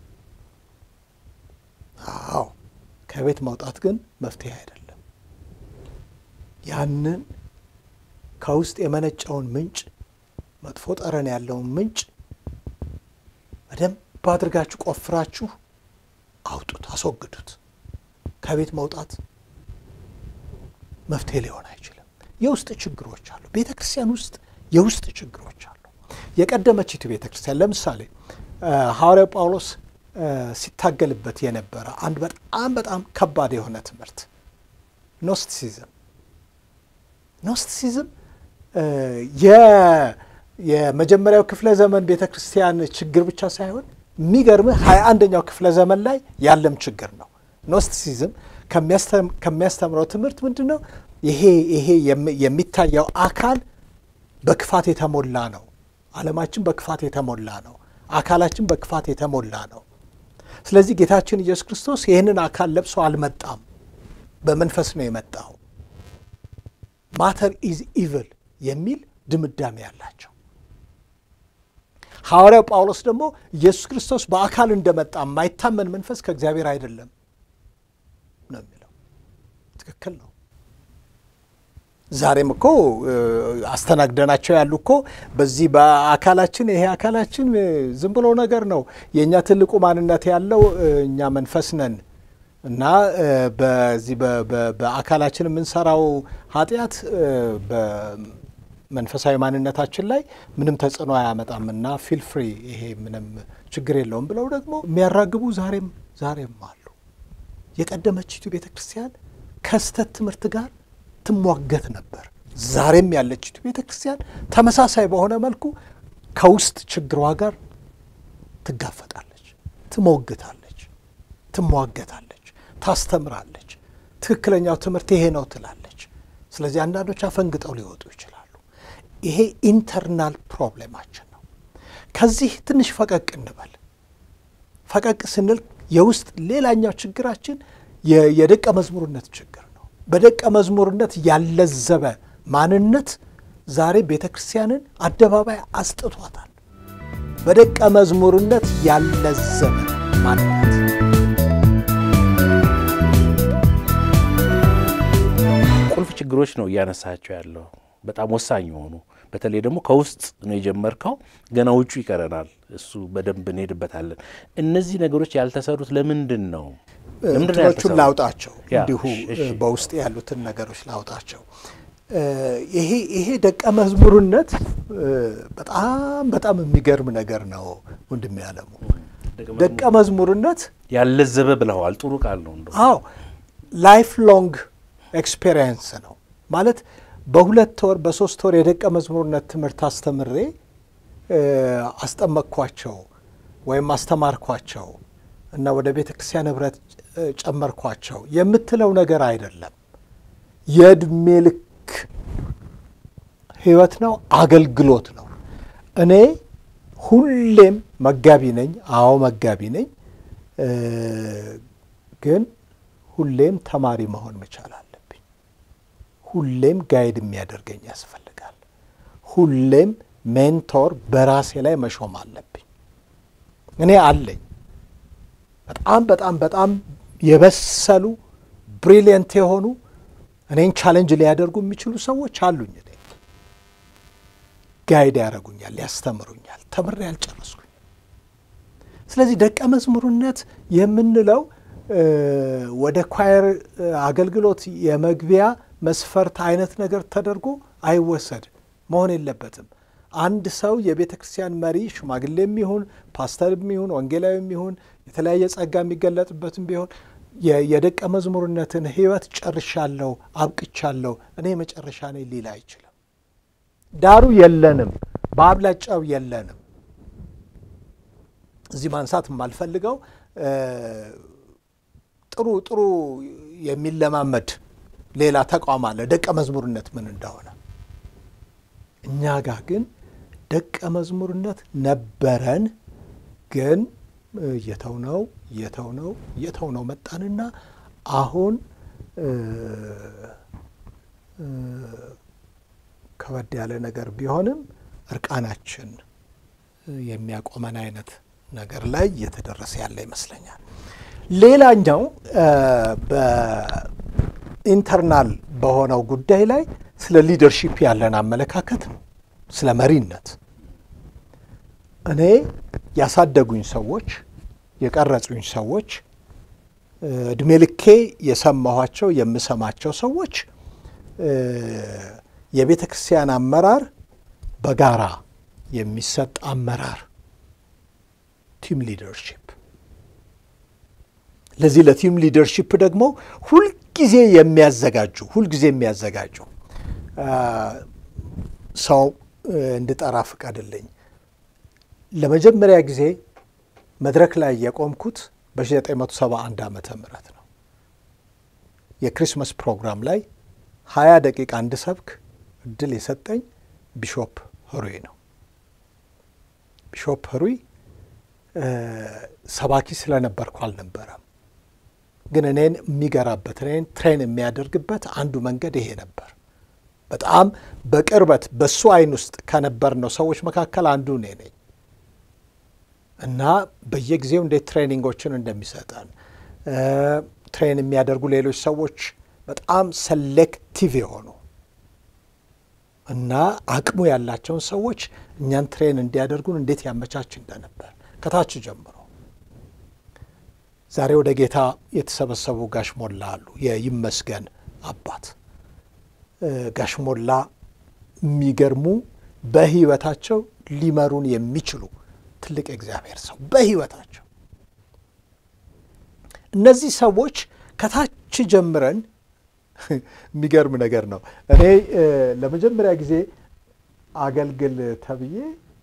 Speaker 1: አዎ ከቤት መውጣት ግን መፍትሄ አይደለም። ያንን ከውስጥ የመነጨውን ምንጭ መጥፎ ጠረን ያለውን ምንጭ በደንብ አድርጋችሁ ቆፍራችሁ አውጡት፣ አስወግዱት። ከቤት መውጣት መፍትሄ ሊሆን አይችልም። የውስጥ ችግሮች አሉ። ቤተ ክርስቲያን ውስጥ የውስጥ ችግሮች አሉ። የቀደመችቱ ቤተ ክርስቲያን ለምሳሌ ሐዋርያው ጳውሎስ ሲታገልበት የነበረ አንድ በጣም በጣም ከባድ የሆነ ትምህርት ኖስቲሲዝም ኖስቲሲዝም የመጀመሪያው ክፍለ ዘመን ቤተ ክርስቲያን ችግር ብቻ ሳይሆን የሚገርምህ ሀያ አንደኛው ክፍለ ዘመን ላይ ያለም ችግር ነው። ኖስቲሲዝም ከሚያስተምረው ትምህርት ምንድን ነው? ይሄ ይሄ የሚታየው አካል በክፋት የተሞላ ነው። ዓለማችን በክፋት የተሞላ ነው። አካላችን በክፋት የተሞላ ነው። ስለዚህ ጌታችን ኢየሱስ ክርስቶስ ይህንን አካል ለብሶ አልመጣም፣ በመንፈስ ነው የመጣው። ማተር ኢዝ ኢቭል የሚል ድምዳሜ ያላቸው ሐዋርያው ጳውሎስ ደግሞ ኢየሱስ ክርስቶስ በአካል እንደመጣ የማይታመን መንፈስ ከእግዚአብሔር አይደለም ነው የሚለው። ትክክል ነው። ዛሬም እኮ አስተናግደናቸው ያሉ እኮ በዚህ በአካላችን ይሄ አካላችን ዝም ብሎ ነገር ነው። የእኛ ትልቁ ማንነት ያለው እኛ መንፈስ ነን እና በዚህ በአካላችን የምንሰራው ኃጢአት በመንፈሳዊ ማንነታችን ላይ ምንም ተጽዕኖ አያመጣም እና ፊል ፍሪ ይሄ ምንም ችግር የለውም ብለው ደግሞ የሚያራግቡ ዛሬም ዛሬም አሉ። የቀደመችቱ ቤተ ክርስቲያን ከስተት ትምህርት ጋር ትሟገት ነበር። ዛሬም ያለችቱ ቤተ ክርስቲያን ተመሳሳይ በሆነ መልኩ ከውስጥ ችግሯ ጋር ትጋፈጣለች፣ ትሞግታለች፣ ትሟገታለች፣ ታስተምራለች። ትክክለኛው ትምህርት ይሄ ነው ትላለች። ስለዚህ አንዳንዶች አፈንግጠው ሊወጡ ይችላሉ። ይሄ ኢንተርናል ፕሮብሌማችን ነው። ከዚህ ትንሽ ፈቀቅ እንበል። ፈቀቅ ስንል የውስጥ ሌላኛው ችግራችን የደቀ መዝሙርነት ችግር ነው። በደቀ መዝሙርነት ያለዘበ ማንነት ዛሬ ቤተ ክርስቲያንን አደባባይ አስጥቷታል። በደቀ መዝሙርነት ያለዘበ ማንነት
Speaker 2: ቁልፍ ችግሮች ነው እያነሳቸው ያለው በጣም ወሳኝ የሆኑ በተለይ ደግሞ ከውስጥ ነው የጀመርከው፣ ገና ውጩ ይቀረናል። እሱ በደንብ እንሄድበታለን። እነዚህ ነገሮች ያልተሰሩት ለምንድን ነው?
Speaker 1: እንትኖቹን ላውጣቸው እንዲሁ በውስጥ ያሉትን ነገሮች ላውጣቸው። ይሄ ይሄ ደቀ መዝሙርነት በጣም በጣም የሚገርም ነገር ነው ወንድም ያለሙ ደቀ መዝሙርነት
Speaker 2: ያለዘበ ብለዋል። ጥሩ ቃል ነው። እንደው
Speaker 1: አዎ ላይፍ ሎንግ ኤክስፔሪየንስ ነው ማለት በሁለት ወር በሶስት ወር የደቀ መዝሙርነት ትምህርት አስተምሬ አስጠመቅኳቸው ወይም አስተማርኳቸው እና ወደ ቤተ ክርስቲያን ኅብረት ጨመርኳቸው የምትለው ነገር አይደለም። የእድሜ ልክ ሕይወት ነው፣ አገልግሎት ነው። እኔ ሁሌም መጋቢ ነኝ። አዎ መጋቢ ነኝ። ግን ሁሌም ተማሪ መሆን መቻል አለብኝ። ሁሌም ጋይድ የሚያደርገኝ ያስፈልጋል። ሁሌም ሜንቶር በራሴ ላይ መሾም አለብኝ። እኔ አለኝ በጣም በጣም በጣም የበሰሉ ብሪሊየንት የሆኑ እኔን ቻሌንጅ ሊያደርጉ የሚችሉ ሰዎች አሉኝ። እኔ ጋይድ ያደርጉኛል፣ ያስተምሩኛል። ተምሬ ያልጨረስኩኝ። ስለዚህ ደቀ መዝሙርነት የምንለው ወደ ኳየር አገልግሎት የመግቢያ መስፈርት አይነት ነገር ተደርጎ አይወሰድ መሆን የለበትም። አንድ ሰው የቤተ ክርስቲያን መሪ ሽማግሌም ይሁን ፓስተርም ይሁን ወንጌላዊም ይሁን የተለያየ ጸጋ የሚገለጥበትም ቢሆን የደቀ መዝሙርነትን ሕይወት ጨርሻለሁ፣ አብቅቻለሁ፣ እኔ መጨረሻ ነኝ ሊል አይችልም። ዳሩ የለንም፣ በአብላጫው የለንም። እዚህ ማንሳት የማልፈልገው ጥሩ ጥሩ የሚለማመድ ሌላ ተቋም አለ፣ ደቀ መዝሙርነት ምን እንደሆነ። እኛ ጋር ግን ደቀ መዝሙርነት ነበረን፣ ግን የተውነው የተውነው የተውነው መጣንና አሁን ከበድ ያለ ነገር ቢሆንም እርቃናችን የሚያቆመን አይነት ነገር ላይ እየተደረሰ ያለ ይመስለኛል። ሌላኛው በኢንተርናል በሆነው ጉዳይ ላይ ስለ ሊደርሺፕ ያለን አመለካከት ነው። ስለ መሪነት እኔ ያሳደጉኝ ሰዎች፣ የቀረጹኝ ሰዎች፣ እድሜ ልኬ የሰማኋቸው የምሰማቸው ሰዎች የቤተ ክርስቲያን አመራር በጋራ የሚሰጥ አመራር ቲም ሊደርሺፕ ለዚህ ለቲም ሊደርሺፕ ደግሞ ሁልጊዜ የሚያዘጋጁ ሁልጊዜ የሚያዘጋጁ ሰው እንድጠራ ፍቀድልኝ። ለመጀመሪያ ጊዜ መድረክ ላይ የቆምኩት በ1971 ዓመተ ምህረት ነው። የክሪስመስ ፕሮግራም ላይ ሀያ ደቂቃ እንድሰብክ እድል የሰጠኝ ቢሾፕ ህሩይ ነው። ቢሾፕ ህሩይ ሰባኪ ስለነበርኩ አልነበረም፣ ግን እኔን የሚገራበት እኔን ትሬን የሚያደርግበት አንዱ መንገድ ይሄ ነበር። በጣም በቅርበት በሱ አይን ውስጥ ከነበርነው ሰዎች መካከል አንዱ እኔ ነኝ እና በየጊዜው እንዴት ትሬኒንጎችን እንደሚሰጠን ትሬን የሚያደርጉ ሌሎች ሰዎች በጣም ሰሌክቲቭ የሆኑ እና አቅሙ ያላቸውን ሰዎች እኛን ትሬን እንዲያደርጉን እንዴት ያመቻች እንደነበር ከታች ጀምሮ ዛሬ ወደ ጌታ የተሰበሰቡ ጋሽ ሞላ አሉ። የይመስገን አባት ጋሽ ሞላ የሚገርሙ በህይወታቸው ሊመሩን የሚችሉ ትልቅ የእግዚአብሔር ሰው በህይወታቸው እነዚህ ሰዎች ከታች ጀምረን የሚገርም ነገር ነው። እኔ ለመጀመሪያ ጊዜ አገልግል ተብዬ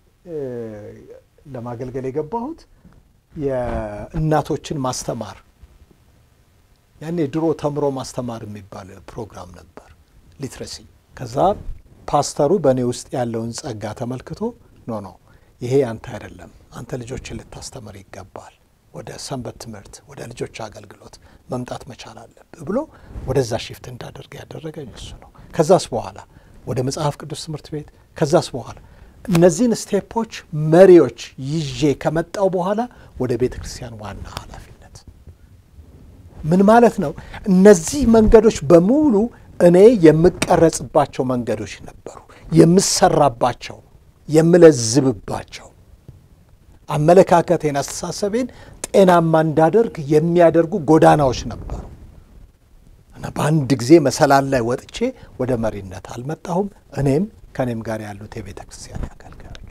Speaker 1: ለማገልገል የገባሁት የእናቶችን ማስተማር ያኔ ድሮ ተምሮ ማስተማር የሚባል ፕሮግራም ነበር፣ ሊትረሲ። ከዛ ፓስተሩ በእኔ ውስጥ ያለውን ጸጋ ተመልክቶ ኖ ኖ ይሄ አንተ አይደለም፣ አንተ ልጆችን ልታስተምር ይገባል፣ ወደ ሰንበት ትምህርት፣ ወደ ልጆች አገልግሎት መምጣት መቻል አለብህ ብሎ ወደዛ ሽፍት እንዳደርግ ያደረገኝ እሱ ነው። ከዛስ በኋላ ወደ መጽሐፍ ቅዱስ ትምህርት ቤት ከዛስ በኋላ እነዚህን ስቴፖች መሪዎች ይዤ ከመጣው በኋላ ወደ ቤተ ክርስቲያን ዋና ኃላፊነት ምን ማለት ነው? እነዚህ መንገዶች በሙሉ እኔ የምቀረጽባቸው መንገዶች ነበሩ፣ የምሰራባቸው፣ የምለዝብባቸው አመለካከቴን፣ አስተሳሰቤን ጤናማ እንዳደርግ የሚያደርጉ ጎዳናዎች ነበሩ እና በአንድ ጊዜ መሰላል ላይ ወጥቼ ወደ መሪነት አልመጣሁም። እኔም ከእኔም ጋር ያሉት የቤተ ክርስቲያን አገልጋዮች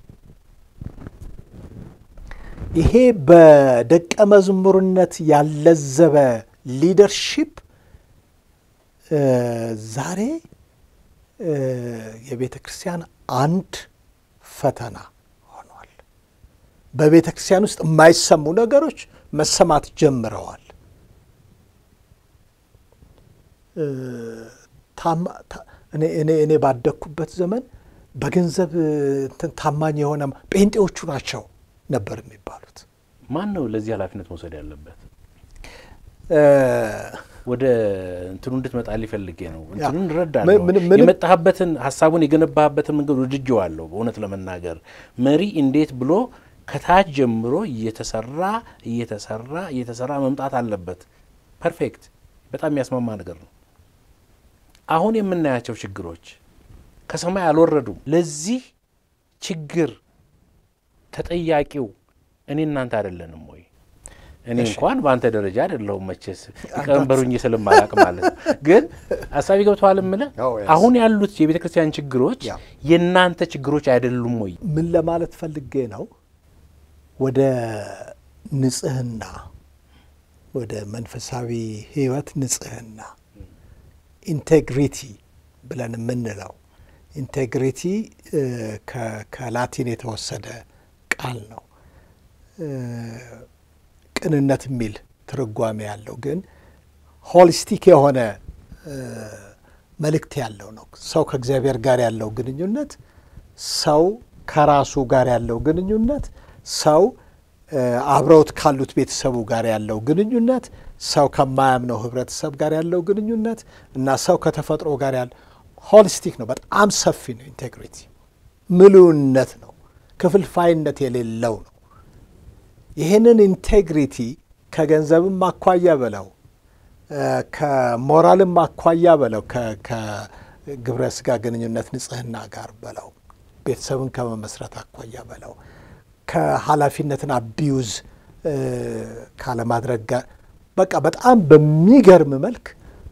Speaker 1: ይሄ በደቀ መዝሙርነት ያለዘበ ሊደርሺፕ ዛሬ የቤተ ክርስቲያን አንድ ፈተና ሆኗል። በቤተ ክርስቲያን ውስጥ የማይሰሙ ነገሮች መሰማት ጀምረዋል። እኔ ባደግኩበት ዘመን በገንዘብ እንትን ታማኝ የሆነ ጴንጤዎቹ ናቸው ነበር የሚባሉት።
Speaker 2: ማን ነው ለዚህ ኃላፊነት መውሰድ ያለበት? ወደ እንትኑ እንድትመጣ ሊፈልጌ ነው። እንትኑን እረዳለሁ። የመጣህበትን ሀሳቡን የገነባህበትን መንገድ ወድጄዋለሁ። በእውነት ለመናገር መሪ እንዴት ብሎ ከታች ጀምሮ እየተሰራ እየተሰራ እየተሰራ መምጣት አለበት። ፐርፌክት፣ በጣም የሚያስማማ ነገር ነው። አሁን የምናያቸው ችግሮች ከሰማይ አልወረዱም። ለዚህ ችግር ተጠያቂው እኔ እናንተ አይደለንም ወይ? እኔ እንኳን በአንተ ደረጃ አይደለሁም መቼስ ቀንበሩኝ ስለማላቅ ማለት ነው። ግን አሳቢ ገብተዋል እምልህ አሁን ያሉት የቤተ ክርስቲያን ችግሮች የእናንተ ችግሮች አይደሉም ወይ?
Speaker 1: ምን ለማለት ፈልጌ ነው፣ ወደ ንጽህና፣ ወደ መንፈሳዊ ሕይወት ንጽህና ኢንቴግሪቲ ብለን የምንለው ኢንቴግሪቲ ከላቲን የተወሰደ ቃል ነው። ቅንነት የሚል ትርጓሜ ያለው ግን ሆሊስቲክ የሆነ መልእክት ያለው ነው። ሰው ከእግዚአብሔር ጋር ያለው ግንኙነት፣ ሰው ከራሱ ጋር ያለው ግንኙነት፣ ሰው አብረውት ካሉት ቤተሰቡ ጋር ያለው ግንኙነት፣ ሰው ከማያምነው ህብረተሰብ ጋር ያለው ግንኙነት እና ሰው ከተፈጥሮ ጋር ያለው ሆሊስቲክ ነው። በጣም ሰፊ ነው። ኢንቴግሪቲ ምሉዕነት ነው። ክፍልፋይነት የሌለው ነው። ይህንን ኢንቴግሪቲ ከገንዘብም አኳያ በለው ከሞራልም አኳያ በለው ከግብረ ስጋ ግንኙነት ንጽህና ጋር በለው ቤተሰብን ከመመስረት አኳያ በለው ከኃላፊነትን አቢዩዝ ካለማድረግ ጋር በቃ በጣም በሚገርም መልክ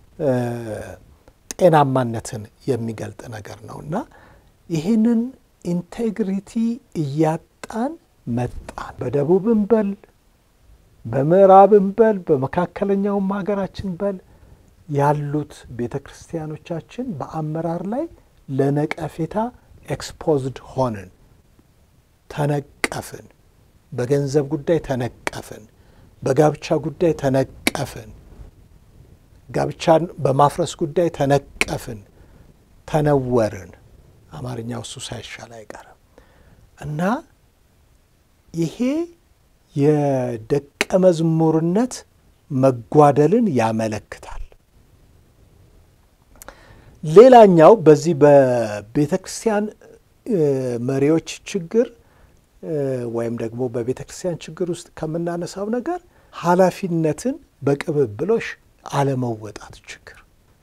Speaker 1: ጤናማነትን የሚገልጥ ነገር ነው እና ይህንን ኢንቴግሪቲ እያጣን መጣን። በደቡብም በል በምዕራብም በል በመካከለኛውም ሀገራችን በል ያሉት ቤተ ክርስቲያኖቻችን በአመራር ላይ ለነቀፌታ ኤክስፖዝድ ሆንን፣ ተነቀፍን። በገንዘብ ጉዳይ ተነቀፍን። በጋብቻ ጉዳይ ተነቀፍን። ጋብቻን በማፍረስ ጉዳይ ተነቀፍን፣ ተነወርን። አማርኛው እሱ ሳይሻል አይቀርም እና ይሄ የደቀ መዝሙርነት መጓደልን ያመለክታል። ሌላኛው በዚህ በቤተ ክርስቲያን መሪዎች ችግር ወይም ደግሞ በቤተ ክርስቲያን ችግር ውስጥ ከምናነሳው ነገር ኃላፊነትን በቅብብሎሽ አለመወጣት ችግር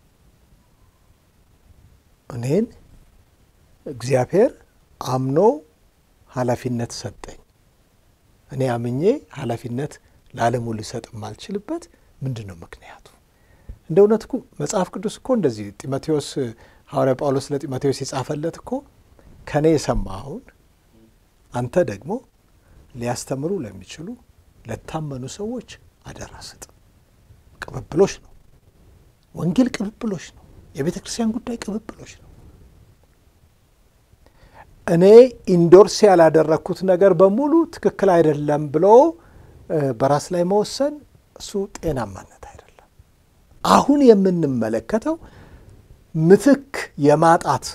Speaker 1: እኔን እግዚአብሔር አምኖ ኃላፊነት ሰጠኝ። እኔ አምኜ ኃላፊነት ለዓለሙ ሊሰጥ የማልችልበት ምንድን ነው ምክንያቱ? እንደ እውነት እኮ መጽሐፍ ቅዱስ እኮ እንደዚህ ጢሞቴዎስ ሐዋርያ ጳውሎስ ለጢሞቴዎስ የጻፈለት እኮ ከእኔ የሰማኸውን አንተ ደግሞ ሊያስተምሩ ለሚችሉ ለታመኑ ሰዎች አደራ ስጥ። ቅብብሎች ነው። ወንጌል ቅብብሎች ነው። የቤተ ክርስቲያን ጉዳይ ቅብብሎች ነው። እኔ ኢንዶርስ ያላደረግኩት ነገር በሙሉ ትክክል አይደለም ብሎ በራስ ላይ መወሰን እሱ ጤናማነት አይደለም። አሁን የምንመለከተው ምትክ የማጣት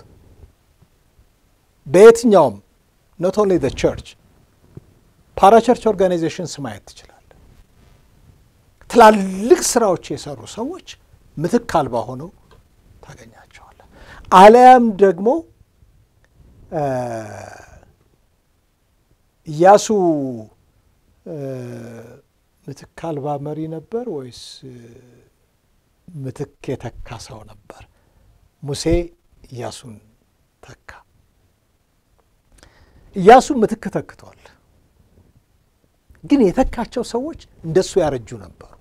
Speaker 1: በየትኛውም ኖት ኦንሊ ዘ ቸርች ፓራቸርች ኦርጋናይዜሽንስ ማየት ትችላለ። ትላልቅ ስራዎች የሰሩ ሰዎች ምትክ አልባ ሆነው ታገኛቸዋለ። አለያም ደግሞ ኢያሱ ምትክ አልባ መሪ ነበር ወይስ ምትክ የተካ ሰው ነበር? ሙሴ ኢያሱን ተካ። ኢያሱ ምትክ ተክቷል። ግን የተካቸው ሰዎች እንደሱ ያረጁ ነበሩ።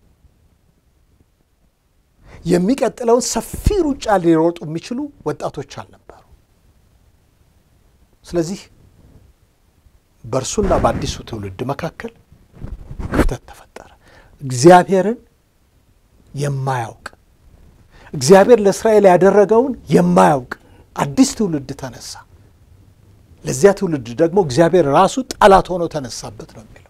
Speaker 1: የሚቀጥለውን ሰፊ ሩጫ ሊሮጡ የሚችሉ ወጣቶች አልነበሩ። ስለዚህ በእርሱና በአዲሱ ትውልድ መካከል ክፍተት ተፈጠረ። እግዚአብሔርን የማያውቅ እግዚአብሔር ለእስራኤል ያደረገውን የማያውቅ አዲስ ትውልድ ተነሳ። ለዚያ ትውልድ ደግሞ እግዚአብሔር ራሱ ጠላት ሆኖ ተነሳበት ነው የሚለው።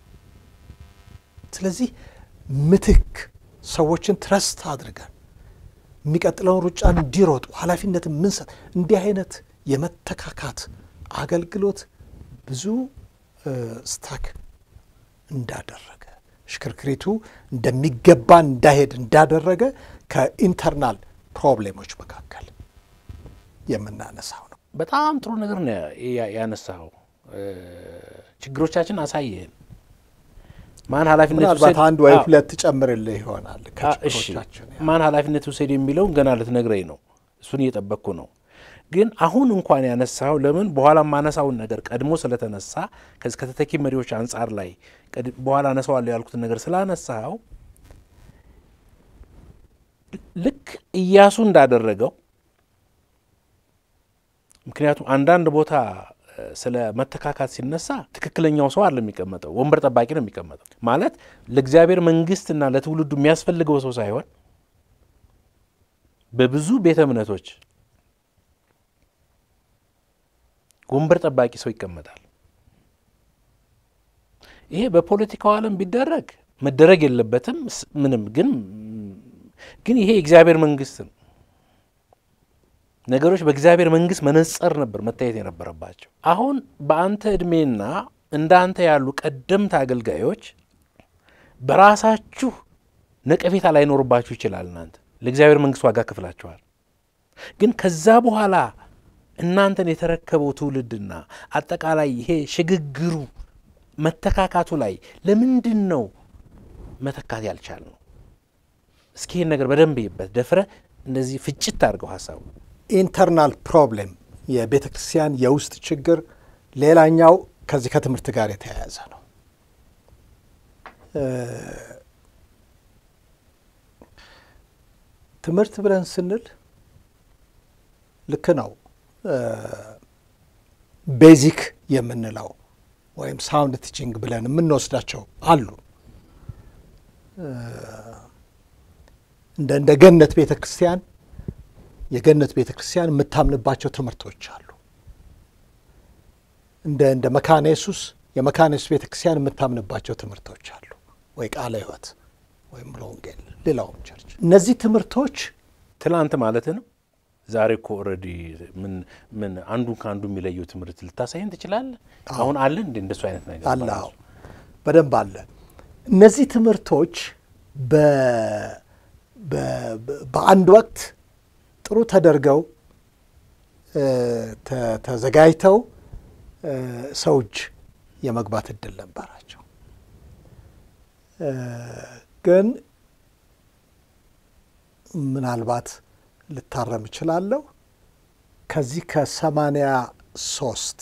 Speaker 1: ስለዚህ ምትክ ሰዎችን ትረስት አድርገን የሚቀጥለውን ሩጫ እንዲሮጡ ኃላፊነት ምንሰጥ እንዲህ አይነት የመተካካት አገልግሎት ብዙ ስታክ እንዳደረገ ሽክርክሪቱ እንደሚገባ እንዳሄድ እንዳደረገ ከኢንተርናል ፕሮብሌሞች መካከል የምናነሳው ነው።
Speaker 2: በጣም ጥሩ ነገር ነው ያነሳው። ችግሮቻችን አሳየን። ማን ኃላፊነት
Speaker 1: ምናልባት
Speaker 2: ውሰድ-
Speaker 1: አንድ ወይ
Speaker 2: አዎ።
Speaker 1: ሁለት ጨምርልህ ይሆናል
Speaker 2: አ- እሺ
Speaker 1: ከችግሮቻችን
Speaker 2: ማን ኃላፊነት ውሰድ የሚለውን ገና ልትነግረኝ ነው። እሱን እየጠበቅኩ ነው። ግን አሁን እንኳን ያነሳው ለምን በኋላ ማነሳውን ነገር ቀድሞ ስለተነሳ ከዚህ ከተተኪ መሪዎች አንጻር ላይ ቀድ- በኋላ አነሳዋለሁ ያልኩትን ነገር ስላነሳው ልክ ኢያሱ እንዳደረገው ምክንያቱም አንዳንድ ቦታ እ፣ ስለ መተካካት ሲነሳ ትክክለኛው ሰው አለ የሚቀመጠው፣ ወንበር ጠባቂ ነው የሚቀመጠው። ማለት ለእግዚአብሔር መንግስትና ለትውልዱ የሚያስፈልገው ሰው ሳይሆን በብዙ ቤተ እምነቶች ወንበር ጠባቂ ሰው ይቀመጣል። ይሄ በፖለቲካው ዓለም ቢደረግ መደረግ የለበትም ስ- ምንም ግን ግን ይሄ የእግዚአብሔር መንግስት ነው። ነገሮች በእግዚአብሔር መንግስት መነጽር ነበር መታየት የነበረባቸው። አሁን በአንተ ዕድሜና እንደ አንተ ያሉ ቀደምት አገልጋዮች በራሳችሁ ነቀፌታ ላይኖርባችሁ ይችላል። እናንተ ለእግዚአብሔር መንግስት ዋጋ ከፍላችኋል። ግን ከዛ በኋላ እናንተን የተረከበው ትውልድና አጠቃላይ ይሄ ሽግግሩ መተካካቱ ላይ ለምንድን ነው መተካት ያልቻልነው? እስኪ ይህን ነገር በደንብ ይበት ደፍረ እንደዚህ ፍጭት አድርገው ሀሳቡ
Speaker 1: ኢንተርናል ፕሮብሌም የቤተ ክርስቲያን የውስጥ ችግር ሌላኛው ከዚህ ከትምህርት ጋር የተያያዘ ነው። እ፣ ትምህርት ብለን ስንል ልክ ነው ቤዚክ የምንለው ወይም ሳውንድ ቲችንግ ብለን የምንወስዳቸው አሉ። እንደ እንደ ገነት ቤተ ክርስቲያን የገነት ቤተ ክርስቲያን የምታምንባቸው ትምህርቶች አሉ። እንደ እንደ መካነ ኢየሱስ የመካነ ኢየሱስ ቤተ ክርስቲያን የምታምንባቸው ትምህርቶች አሉ። ወይ ቃለ ሕይወት ወይም ወንጌል፣ ሌላውም ቸርች። እነዚህ ትምህርቶች
Speaker 2: ትላንት ማለት ነው። ዛሬ እኮ ኦልሬዲ ምን ምን አንዱን ከአንዱ የሚለየው ትምህርት ልታሳይን ትችላለህ? አሁን አለ እንደ እንደሱ አይነት ነገር
Speaker 1: አለ። አዎ በደንብ አለ። እነዚህ ትምህርቶች በ- በ- በአንድ ወቅት ጥሩ ተደርገው እ፣ ተ- ተዘጋጅተው እ፣ ሰው እጅ የመግባት እድል ነበራቸው። እ፣ ግን ምናልባት ልታረም እችላለሁ ከዚህ ከሰማንያ ሶስት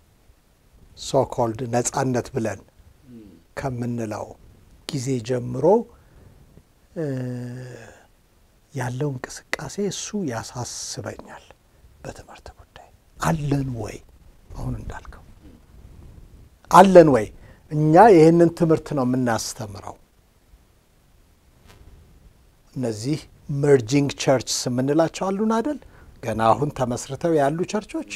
Speaker 1: ሶኮልድ ነጻነት ብለን ከምንለው ጊዜ ጀምሮ እ፣ ያለው እንቅስቃሴ እሱ ያሳስበኛል። በትምህርት ጉዳይ አለን ወይ? አሁን እንዳልከው አለን ወይ? እኛ ይህንን ትምህርት ነው የምናስተምረው። እነዚህ መርጂንግ ቸርችስ የምንላቸው አሉን አደል? ገና አሁን ተመስርተው ያሉ ቸርቾች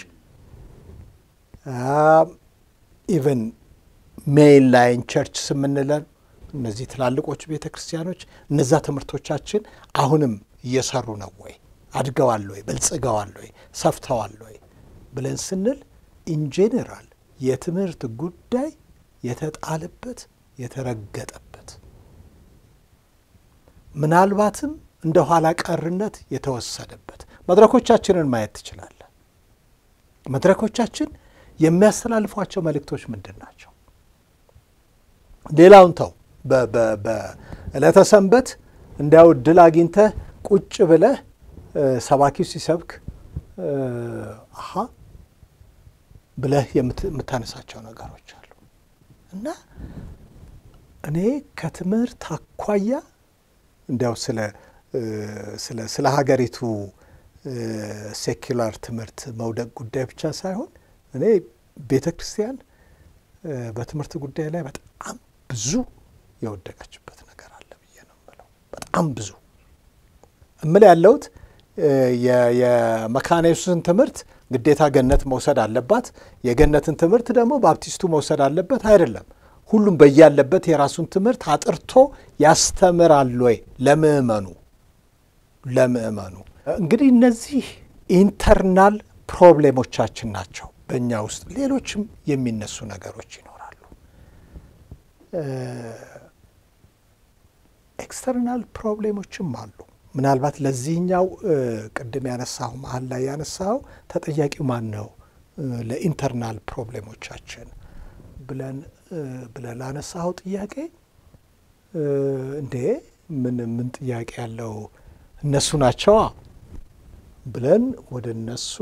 Speaker 1: ኢቨን ሜይን ላይን ቸርችስ የምንለን እነዚህ ትላልቆቹ ቤተ ክርስቲያኖች እነዛ ትምህርቶቻችን አሁንም እየሰሩ ነው ወይ? አድገዋል ወይ? በልጽገዋል ወይ? ሰፍተዋል ወይ ብለን ስንል ኢንጄኔራል የትምህርት ጉዳይ የተጣለበት የተረገጠበት ምናልባትም እንደ ኋላ ቀርነት የተወሰደበት መድረኮቻችንን ማየት ትችላለህ። መድረኮቻችን የሚያስተላልፏቸው መልእክቶች ምንድን ናቸው? ሌላውን ተው። በዕለተ ሰንበት እንዲያው እድል አግኝተህ ቁጭ ብለህ ሰባኪው ሲሰብክ አሀ ብለህ የምታነሳቸው ነገሮች አሉ እና እኔ ከትምህርት አኳያ እንዲያው ስለ ስለ ሀገሪቱ ሴኩላር ትምህርት መውደቅ ጉዳይ ብቻ ሳይሆን እኔ ቤተ ክርስቲያን በትምህርት ጉዳይ ላይ በጣም ብዙ የወደቀችበት ነገር አለ ብዬ ነው የምለው። በጣም ብዙ እምል ያለሁት የመካነ ኢየሱስን ትምህርት ግዴታ ገነት መውሰድ አለባት፣ የገነትን ትምህርት ደግሞ ባፕቲስቱ መውሰድ አለበት አይደለም። ሁሉም በያለበት የራሱን ትምህርት አጥርቶ ያስተምራል ወይ ለምእመኑ ለምእመኑ እንግዲህ እነዚህ ኢንተርናል ፕሮብሌሞቻችን ናቸው በእኛ ውስጥ ሌሎችም የሚነሱ ነገሮች ይኖራሉ ኤክስተርናል ፕሮብሌሞችም አሉ ምናልባት ለዚህኛው ቅድም ያነሳሁ መሀል ላይ ያነሳው ተጠያቂው ማን ነው ለኢንተርናል ፕሮብሌሞቻችን ብለን ብለን ላነሳኸው ጥያቄ እንዴ ምን ምን ጥያቄ ያለው እነሱ ናቸዋ ብለን ወደ እነሱ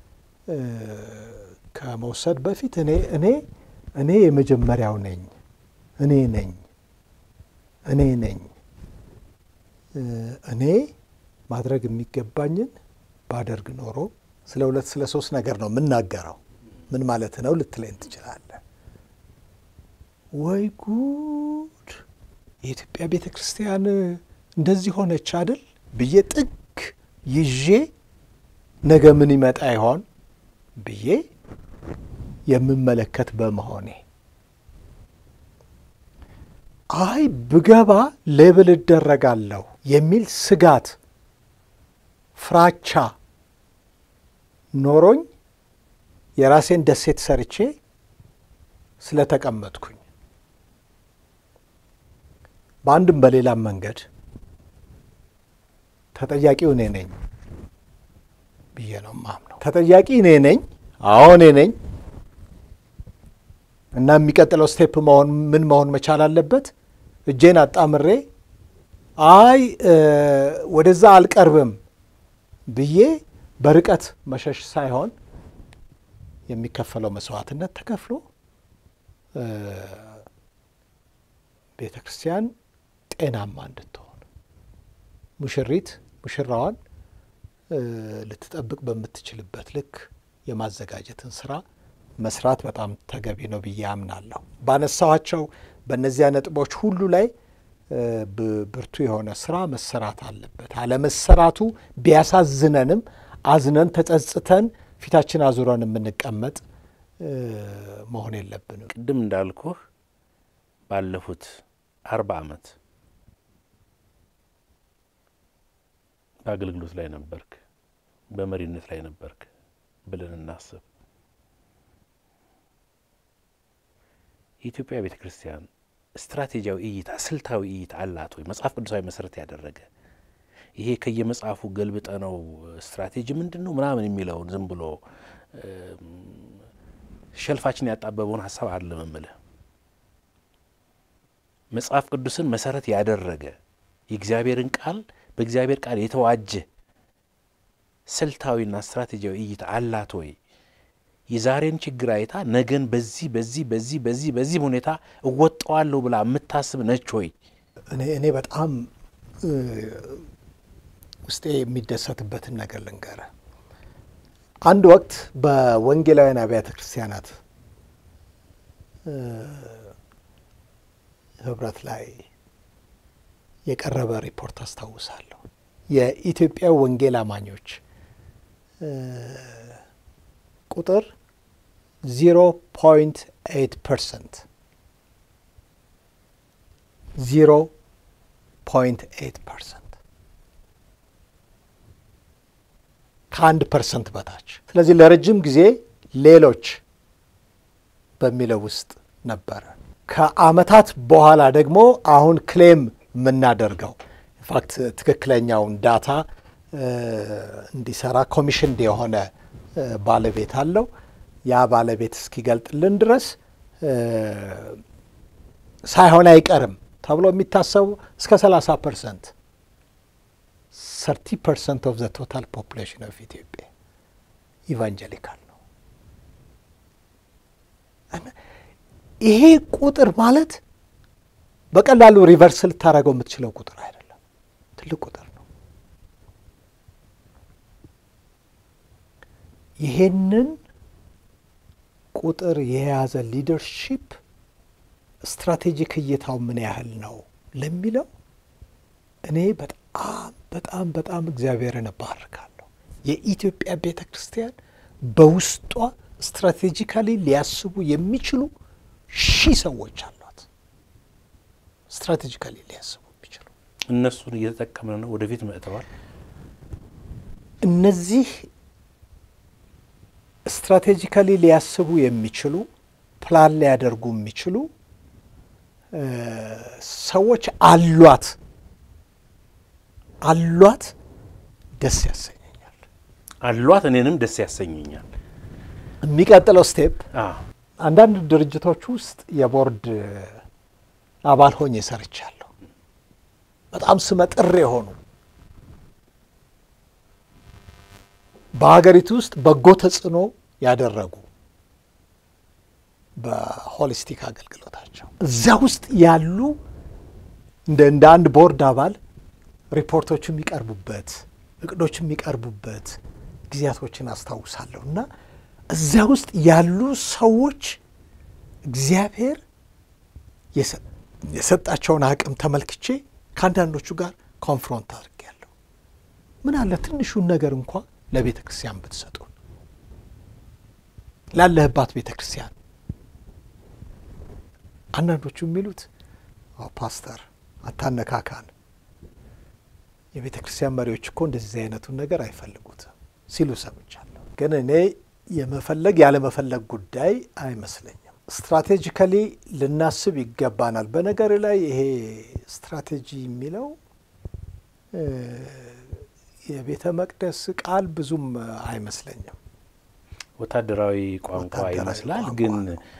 Speaker 1: ከመውሰድ በፊት እኔ እኔ እኔ የመጀመሪያው ነኝ እኔ ነኝ እኔ ነኝ እኔ ማድረግ የሚገባኝን ባደርግ ኖሮ ስለ ሁለት ስለ ሶስት ነገር ነው የምናገረው። ምን ማለት ነው ልትለኝ ትችላለህ። ወይ ጉድ! የኢትዮጵያ ቤተ ክርስቲያን እንደዚህ ሆነች አይደል ብዬ ጥግ ይዤ ነገ ምን ይመጣ ይሆን ብዬ የምመለከት በመሆኔ አይ ብገባ ሌብል እደረጋለሁ የሚል ስጋት ፍራቻ ኖሮኝ የራሴን ደሴት ሰርቼ ስለተቀመጥኩኝ በአንድም በሌላም መንገድ ተጠያቂው እኔ ነኝ ብዬ ነው ማምነው። ተጠያቂ እኔ ነኝ። አዎ እኔ ነኝ። እና የሚቀጥለው ስቴፕ መሆን ምን መሆን መቻል አለበት? እጄን አጣምሬ አይ ወደዛ አልቀርብም ብዬ በርቀት መሸሽ ሳይሆን የሚከፈለው መስዋዕትነት ተከፍሎ ቤተ ክርስቲያን ጤናማ እንድትሆን ሙሽሪት ሙሽራዋን ልትጠብቅ በምትችልበት ልክ የማዘጋጀትን ስራ መስራት በጣም ተገቢ ነው ብዬ አምናለሁ። ባነሳኋቸው በእነዚያ ነጥቦች ሁሉ ላይ ብርቱ የሆነ ስራ መሰራት አለበት። አለመሰራቱ ቢያሳዝነንም አዝነን ተጸጽተን ፊታችን አዙረን የምንቀመጥ መሆን የለብንም።
Speaker 2: ቅድም እንዳልኩህ ባለፉት አርባ ዓመት በአገልግሎት ላይ ነበርክ፣ በመሪነት ላይ ነበርክ ብለን እናስብ። የኢትዮጵያ ቤተ ክርስቲያን ስትራቴጂያዊ እይታ፣ ስልታዊ እይታ አላት ወይ? መጽሐፍ ቅዱሳዊ መሰረት ያደረገ ይሄ ከየመጽሐፉ ገልብጠ ነው ስትራቴጂ ምንድን ነው ምናምን የሚለውን ዝም ብሎ ሸልፋችን ያጣበበውን ሀሳብ አይደለም እምልህ። መጽሐፍ ቅዱስን መሰረት ያደረገ የእግዚአብሔርን ቃል በእግዚአብሔር ቃል የተዋጀ ስልታዊና ስትራቴጂያዊ እይታ አላት ወይ? የዛሬን ችግር አይታ ነገን በዚህ በዚህ በዚህ በዚህ በዚህ ሁኔታ እወጣዋለሁ ብላ የምታስብ ነች ወይ?
Speaker 1: እኔ እኔ በጣም ውስጤ የሚደሰትበትን ነገር ልንገረ። አንድ ወቅት በወንጌላውያን አብያተ ክርስቲያናት ህብረት ላይ የቀረበ ሪፖርት አስታውሳለሁ። የኢትዮጵያ ወንጌል አማኞች ቁጥር ዚሮ ፖይንት ኤይት ፐርሰንት ዚሮ ፖይንት ኤይት ፐርሰንት ከአንድ ፐርሰንት በታች። ስለዚህ ለረጅም ጊዜ ሌሎች በሚለው ውስጥ ነበረ። ከአመታት በኋላ ደግሞ አሁን ክሌም የምናደርገው ኢንፋክት ትክክለኛውን ዳታ እንዲሰራ ኮሚሽን የሆነ ባለቤት አለው። ያ ባለቤት እስኪገልጥልን ድረስ ሳይሆን አይቀርም ተብሎ የሚታሰቡ እስከ 30 ፐርሰንት 30 ፐርሰንት ኦፍ ዘ ቶታል ፖፑሌሽን ኦፍ ኢትዮጵያ ኢቫንጀሊካል ነው። ይሄ ቁጥር ማለት በቀላሉ ሪቨርስ ልታደርገው የምትችለው ቁጥር አይደለም፣ ትልቅ ቁጥር ነው። ይሄንን ቁጥር የያዘ ሊደርሺፕ ስትራቴጂክ እይታው ምን ያህል ነው ለሚለው እኔ በጣም በጣም በጣም እግዚአብሔርን እባርካለሁ። የኢትዮጵያ ቤተ ክርስቲያን በውስጧ ስትራቴጂካሊ ሊያስቡ የሚችሉ ሺህ ሰዎች አሏት። ስትራቴጂካሊ ሊያስቡ የሚችሉ
Speaker 2: እነሱን እየተጠቀምን ነው። ወደፊት መጥተዋል።
Speaker 1: እነዚህ ስትራቴጂካሊ ሊያስቡ የሚችሉ ፕላን ሊያደርጉ የሚችሉ ሰዎች አሏት አሏት። ደስ ያሰኘኛል።
Speaker 2: አሏት እኔንም ደስ ያሰኘኛል።
Speaker 1: የሚቀጥለው ስቴፕ አንዳንድ ድርጅቶች ውስጥ የቦርድ አባል ሆኜ ሰርቻለሁ። በጣም ስመጥር የሆኑ በሀገሪቱ ውስጥ በጎ ተጽዕኖ ያደረጉ በሆሊስቲክ አገልግሎታቸው እዚያ ውስጥ ያሉ እንደ እንደ አንድ ቦርድ አባል ሪፖርቶች የሚቀርቡበት እቅዶች የሚቀርቡበት ጊዜያቶችን አስታውሳለሁ እና እዚያ ውስጥ ያሉ ሰዎች እግዚአብሔር የሰጣቸውን አቅም ተመልክቼ ከአንዳንዶቹ ጋር ኮንፍሮንት አድርጌያለሁ። ምን አለ ትንሹን ነገር እንኳ ለቤተ ክርስቲያን ብትሰጡን፣ ላለህባት ቤተ ክርስቲያን። አንዳንዶቹ የሚሉት ፓስተር አታነካካን፣ የቤተ ክርስቲያን መሪዎች እኮ እንደዚህ አይነቱን ነገር አይፈልጉትም ሲሉ ሰምቻለሁ። ግን እኔ የመፈለግ ያለመፈለግ ጉዳይ አይመስለኝም። ስትራቴጂካሊ ልናስብ ይገባናል። በነገር ላይ ይሄ ስትራቴጂ የሚለው የቤተ መቅደስ ቃል ብዙም አይመስለኝም።
Speaker 2: ወታደራዊ ቋንቋ ይመስላል ግን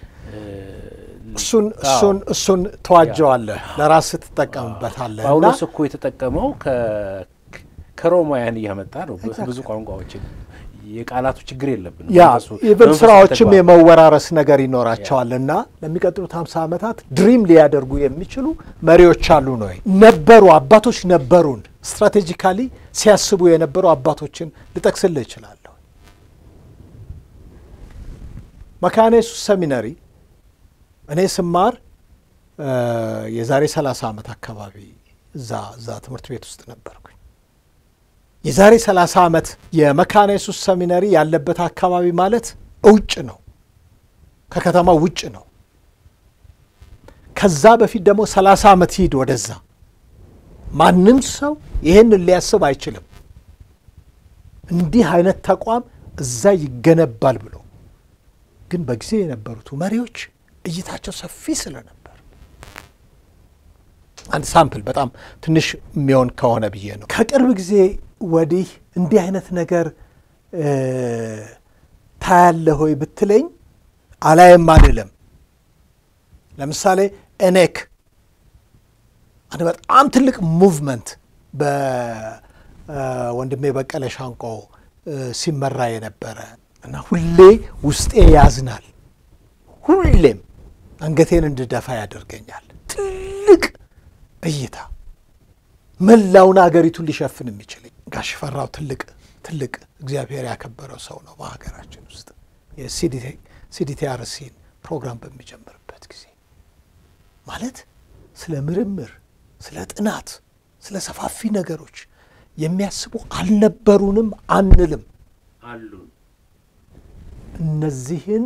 Speaker 1: እሱን እሱን እሱን ተዋጀዋለህ፣ ለራስህ ትጠቀምበታለህ።
Speaker 2: ጳውሎስ እኮ የተጠቀመው ከሮማውያን እያመጣ ነው ብዙ ቋንቋዎችን የቃላቱ ችግር የለብንም።
Speaker 1: ያ ኢቨን ስራዎችም የመወራረስ ነገር ይኖራቸዋል እና ለሚቀጥሉት ሀምሳ ዓመታት ድሪም ሊያደርጉ የሚችሉ መሪዎች አሉ ነው ነበሩ፣ አባቶች ነበሩን። ስትራቴጂካሊ ሲያስቡ የነበሩ አባቶችን ልጠቅስልህ እችላለሁ። መካነ ኢየሱስ ሰሚነሪ እኔ ስማር የዛሬ 30 ዓመት አካባቢ እዛ እዛ ትምህርት ቤት ውስጥ ነበርኩኝ። የዛሬ 30 ዓመት የመካነ ኢየሱስ ሰሚነሪ ያለበት አካባቢ ማለት ውጭ ነው፣ ከከተማው ውጭ ነው። ከዛ በፊት ደግሞ 30 ዓመት ሂድ ወደዛ፣ ማንም ሰው ይህንን ሊያስብ አይችልም። እንዲህ አይነት ተቋም እዛ ይገነባል ብሎ ግን በጊዜ የነበሩት መሪዎች እይታቸው ሰፊ ስለነበር አንድ ሳምፕል በጣም ትንሽ የሚሆን ከሆነ ብዬ ነው። ከቅርብ ጊዜ ወዲህ እንዲህ አይነት ነገር ታያለህ ሆይ ብትለኝ አላየም አልልም። ለምሳሌ ኤኔክ አንድ በጣም ትልቅ ሙቭመንት በወንድሜ በቀለ ሻንቆ ሲመራ የነበረ እና ሁሌ ውስጤ ያዝናል። ሁሌም አንገቴን እንድደፋ ያደርገኛል። ትልቅ እይታ መላውን አገሪቱን ሊሸፍን የሚችል ጋሽ ፈራው ትልቅ ትልቅ እግዚአብሔር ያከበረው ሰው ነው። በሀገራችን ውስጥ የሲዲቲአርሲን ፕሮግራም በሚጀምርበት ጊዜ ማለት ስለ ምርምር፣ ስለ ጥናት፣ ስለ ሰፋፊ ነገሮች የሚያስቡ አልነበሩንም አንልም።
Speaker 2: አሉን
Speaker 1: እነዚህን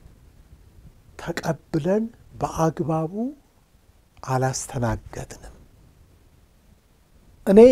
Speaker 1: ተቀብለን በአግባቡ አላስተናገድንም። እኔ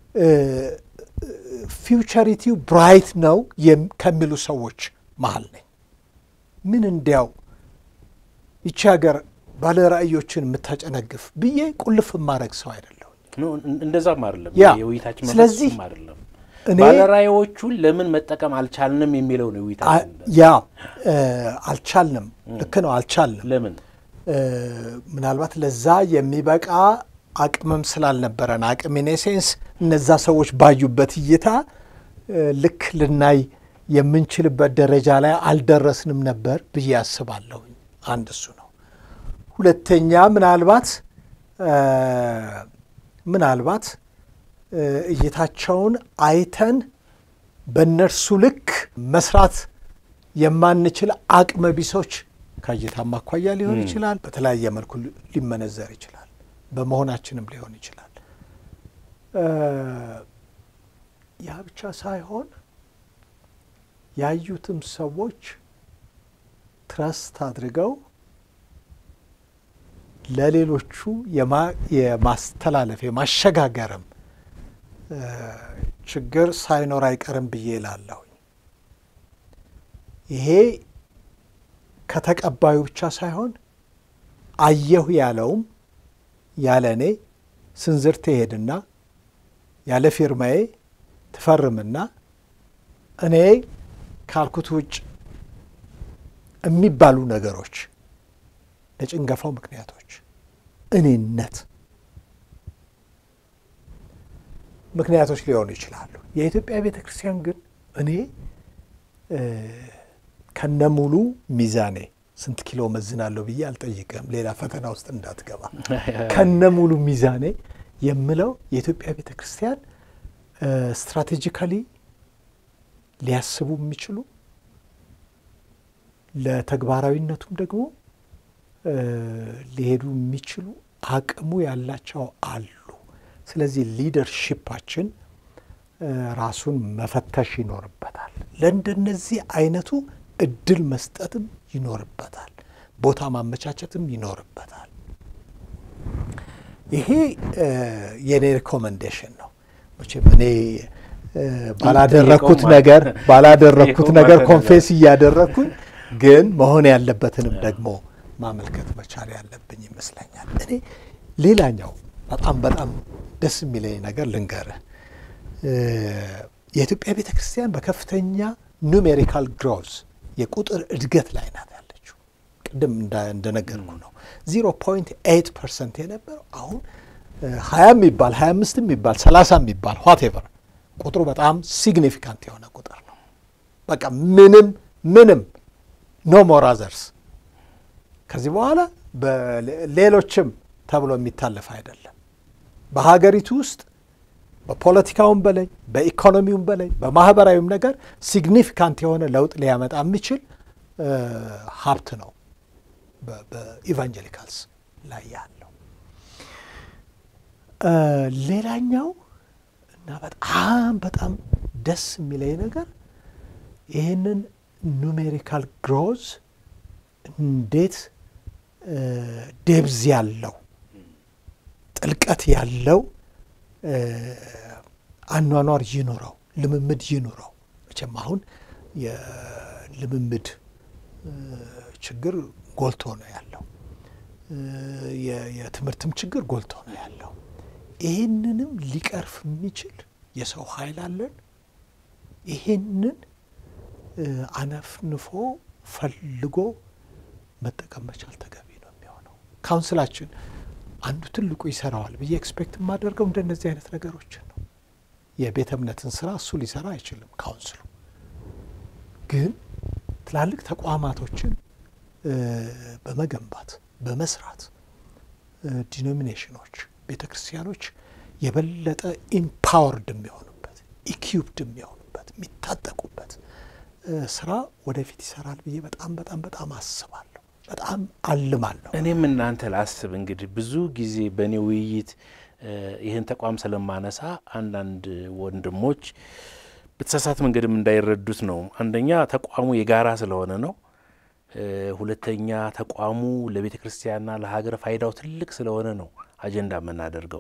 Speaker 1: ፊውቸሪቲው ብራይት ነው ከሚሉ ሰዎች መሀል ነኝ። ምን እንዲያው ይቺ ሀገር ባለ ራዕዮችን የምታጨነግፍ ብዬ ቁልፍ የማድረግ ሰው አይደለሁም።
Speaker 2: እንደዛም አይደለም
Speaker 1: ያ
Speaker 2: የውይይታችን
Speaker 1: ስለዚህ
Speaker 2: መንፈስም አይደለም።
Speaker 1: እኔ
Speaker 2: ባለራዕዮቹን ለምን መጠቀም አልቻልንም የሚለው ነው የውይይታችን።
Speaker 1: ያ አልቻልንም፣ ልክ ነው አልቻልንም።
Speaker 2: ለምን
Speaker 1: ምናልባት ለዛ የሚበቃ አቅምም ስላልነበረን አቅም ኢኔሴንስ እነዛ ሰዎች ባዩበት እይታ ልክ ልናይ የምንችልበት ደረጃ ላይ አልደረስንም ነበር ብዬ አስባለሁኝ። አንድ እሱ ነው። ሁለተኛ ምናልባት ምናልባት እይታቸውን አይተን በእነርሱ ልክ መስራት የማንችል አቅመ ቢሶች ከእይታም አኳያ ሊሆን ይችላል። በተለያየ መልኩ ሊመነዘር ይችላል። በመሆናችንም ሊሆን ይችላል። ያ ብቻ ሳይሆን ያዩትም ሰዎች ትረስት አድርገው ለሌሎቹ የማስተላለፍ የማሸጋገርም ችግር ሳይኖር አይቀርም ብዬ እላለሁኝ። ይሄ ከተቀባዩ ብቻ ሳይሆን አየሁ ያለውም ያለ እኔ ስንዝር ትሄድና ያለ ፊርማዬ ትፈርምና እኔ ካልኩት ውጭ የሚባሉ ነገሮች ለጭንገፋው ምክንያቶች እኔነት ምክንያቶች ሊሆኑ ይችላሉ። የኢትዮጵያ ቤተ ክርስቲያን ግን እኔ ከነሙሉ ሚዛኔ ስንት ኪሎ መዝናለሁ ብዬ አልጠይቅም፣ ሌላ ፈተና ውስጥ እንዳትገባ። ከነሙሉ ሚዛኔ የምለው የኢትዮጵያ ቤተ ክርስቲያን ስትራቴጂካሊ ሊያስቡ የሚችሉ ለተግባራዊነቱም ደግሞ ሊሄዱ የሚችሉ አቅሙ ያላቸው አሉ። ስለዚህ ሊደርሺፓችን ራሱን መፈተሽ ይኖርበታል። ለእንደነዚህ አይነቱ እድል መስጠትም ይኖርበታል። ቦታ ማመቻቸትም ይኖርበታል። ይሄ የኔ ሪኮመንዴሽን ነው። መቼም እኔ ባላደረግኩት ነገር ባላደረግኩት ነገር ኮንፌስ እያደረግኩኝ ግን መሆን ያለበትንም ደግሞ ማመልከት መቻል ያለብኝ ይመስለኛል። እኔ ሌላኛው በጣም በጣም ደስ የሚለኝ ነገር ልንገርህ። የኢትዮጵያ ቤተ ክርስቲያን በከፍተኛ ኑሜሪካል ግሮዝ የቁጥር እድገት ላይ ናት ያለችው። ቅድም እንደነገርኩ ነው ዚሮ ፖይንት ኤይት ፐርሰንት የነበረው አሁን ሀያ የሚባል ሀያ አምስት የሚባል ሰላሳ የሚባል ዋቴቨር ቁጥሩ በጣም ሲግኒፊካንት የሆነ ቁጥር ነው። በቃ ምንም ምንም ኖ ሞር አዘርስ ከዚህ በኋላ ሌሎችም ተብሎ የሚታለፍ አይደለም። በሀገሪቱ ውስጥ በፖለቲካውም በላይ በኢኮኖሚውም በላይ በማህበራዊም ነገር ሲግኒፊካንት የሆነ ለውጥ ሊያመጣ የሚችል ሀብት ነው በኢቫንጀሊካልስ ላይ ያለው። ሌላኛው እና በጣም በጣም ደስ የሚለኝ ነገር ይህንን ኑሜሪካል ግሮዝ እንዴት ዴብዝ ያለው ጥልቀት ያለው አኗኗር ይኑረው፣ ልምምድ ይኑረው። መቼም አሁን የልምምድ ችግር ጎልቶ ነው ያለው። የትምህርትም ችግር ጎልቶ ነው ያለው። ይህንንም ሊቀርፍ የሚችል የሰው ኃይል አለን። ይህንን አነፍንፎ ፈልጎ መጠቀም መቻል ተገቢ ነው የሚሆነው። ካውንስላችን አንዱ ትልቁ ይሰራዋል ብዬ ኤክስፔክት የማደርገው እንደነዚህ አይነት ነገሮችን ነው። የቤተ እምነትን ስራ እሱ ሊሰራ አይችልም ካውንስሉ። ግን ትላልቅ ተቋማቶችን በመገንባት በመስራት ዲኖሚኔሽኖች፣ ቤተ ክርስቲያኖች የበለጠ ኢምፓወርድ የሚሆኑበት ኢኪዩብድ የሚሆኑበት የሚታጠቁበት ስራ ወደፊት ይሰራል ብዬ በጣም በጣም በጣም አስባለሁ። በጣም አልማለሁ።
Speaker 2: እኔም እናንተ ላስብ እንግዲህ ብዙ ጊዜ በእኔ ውይይት ይህን ተቋም ስለማነሳ አንዳንድ ወንድሞች በተሳሳት መንገድም እንዳይረዱት ነው። አንደኛ ተቋሙ የጋራ ስለሆነ ነው። ሁለተኛ ተቋሙ ለቤተ ክርስቲያንና ለሀገር ፋይዳው ትልቅ ስለሆነ ነው አጀንዳ የምናደርገው።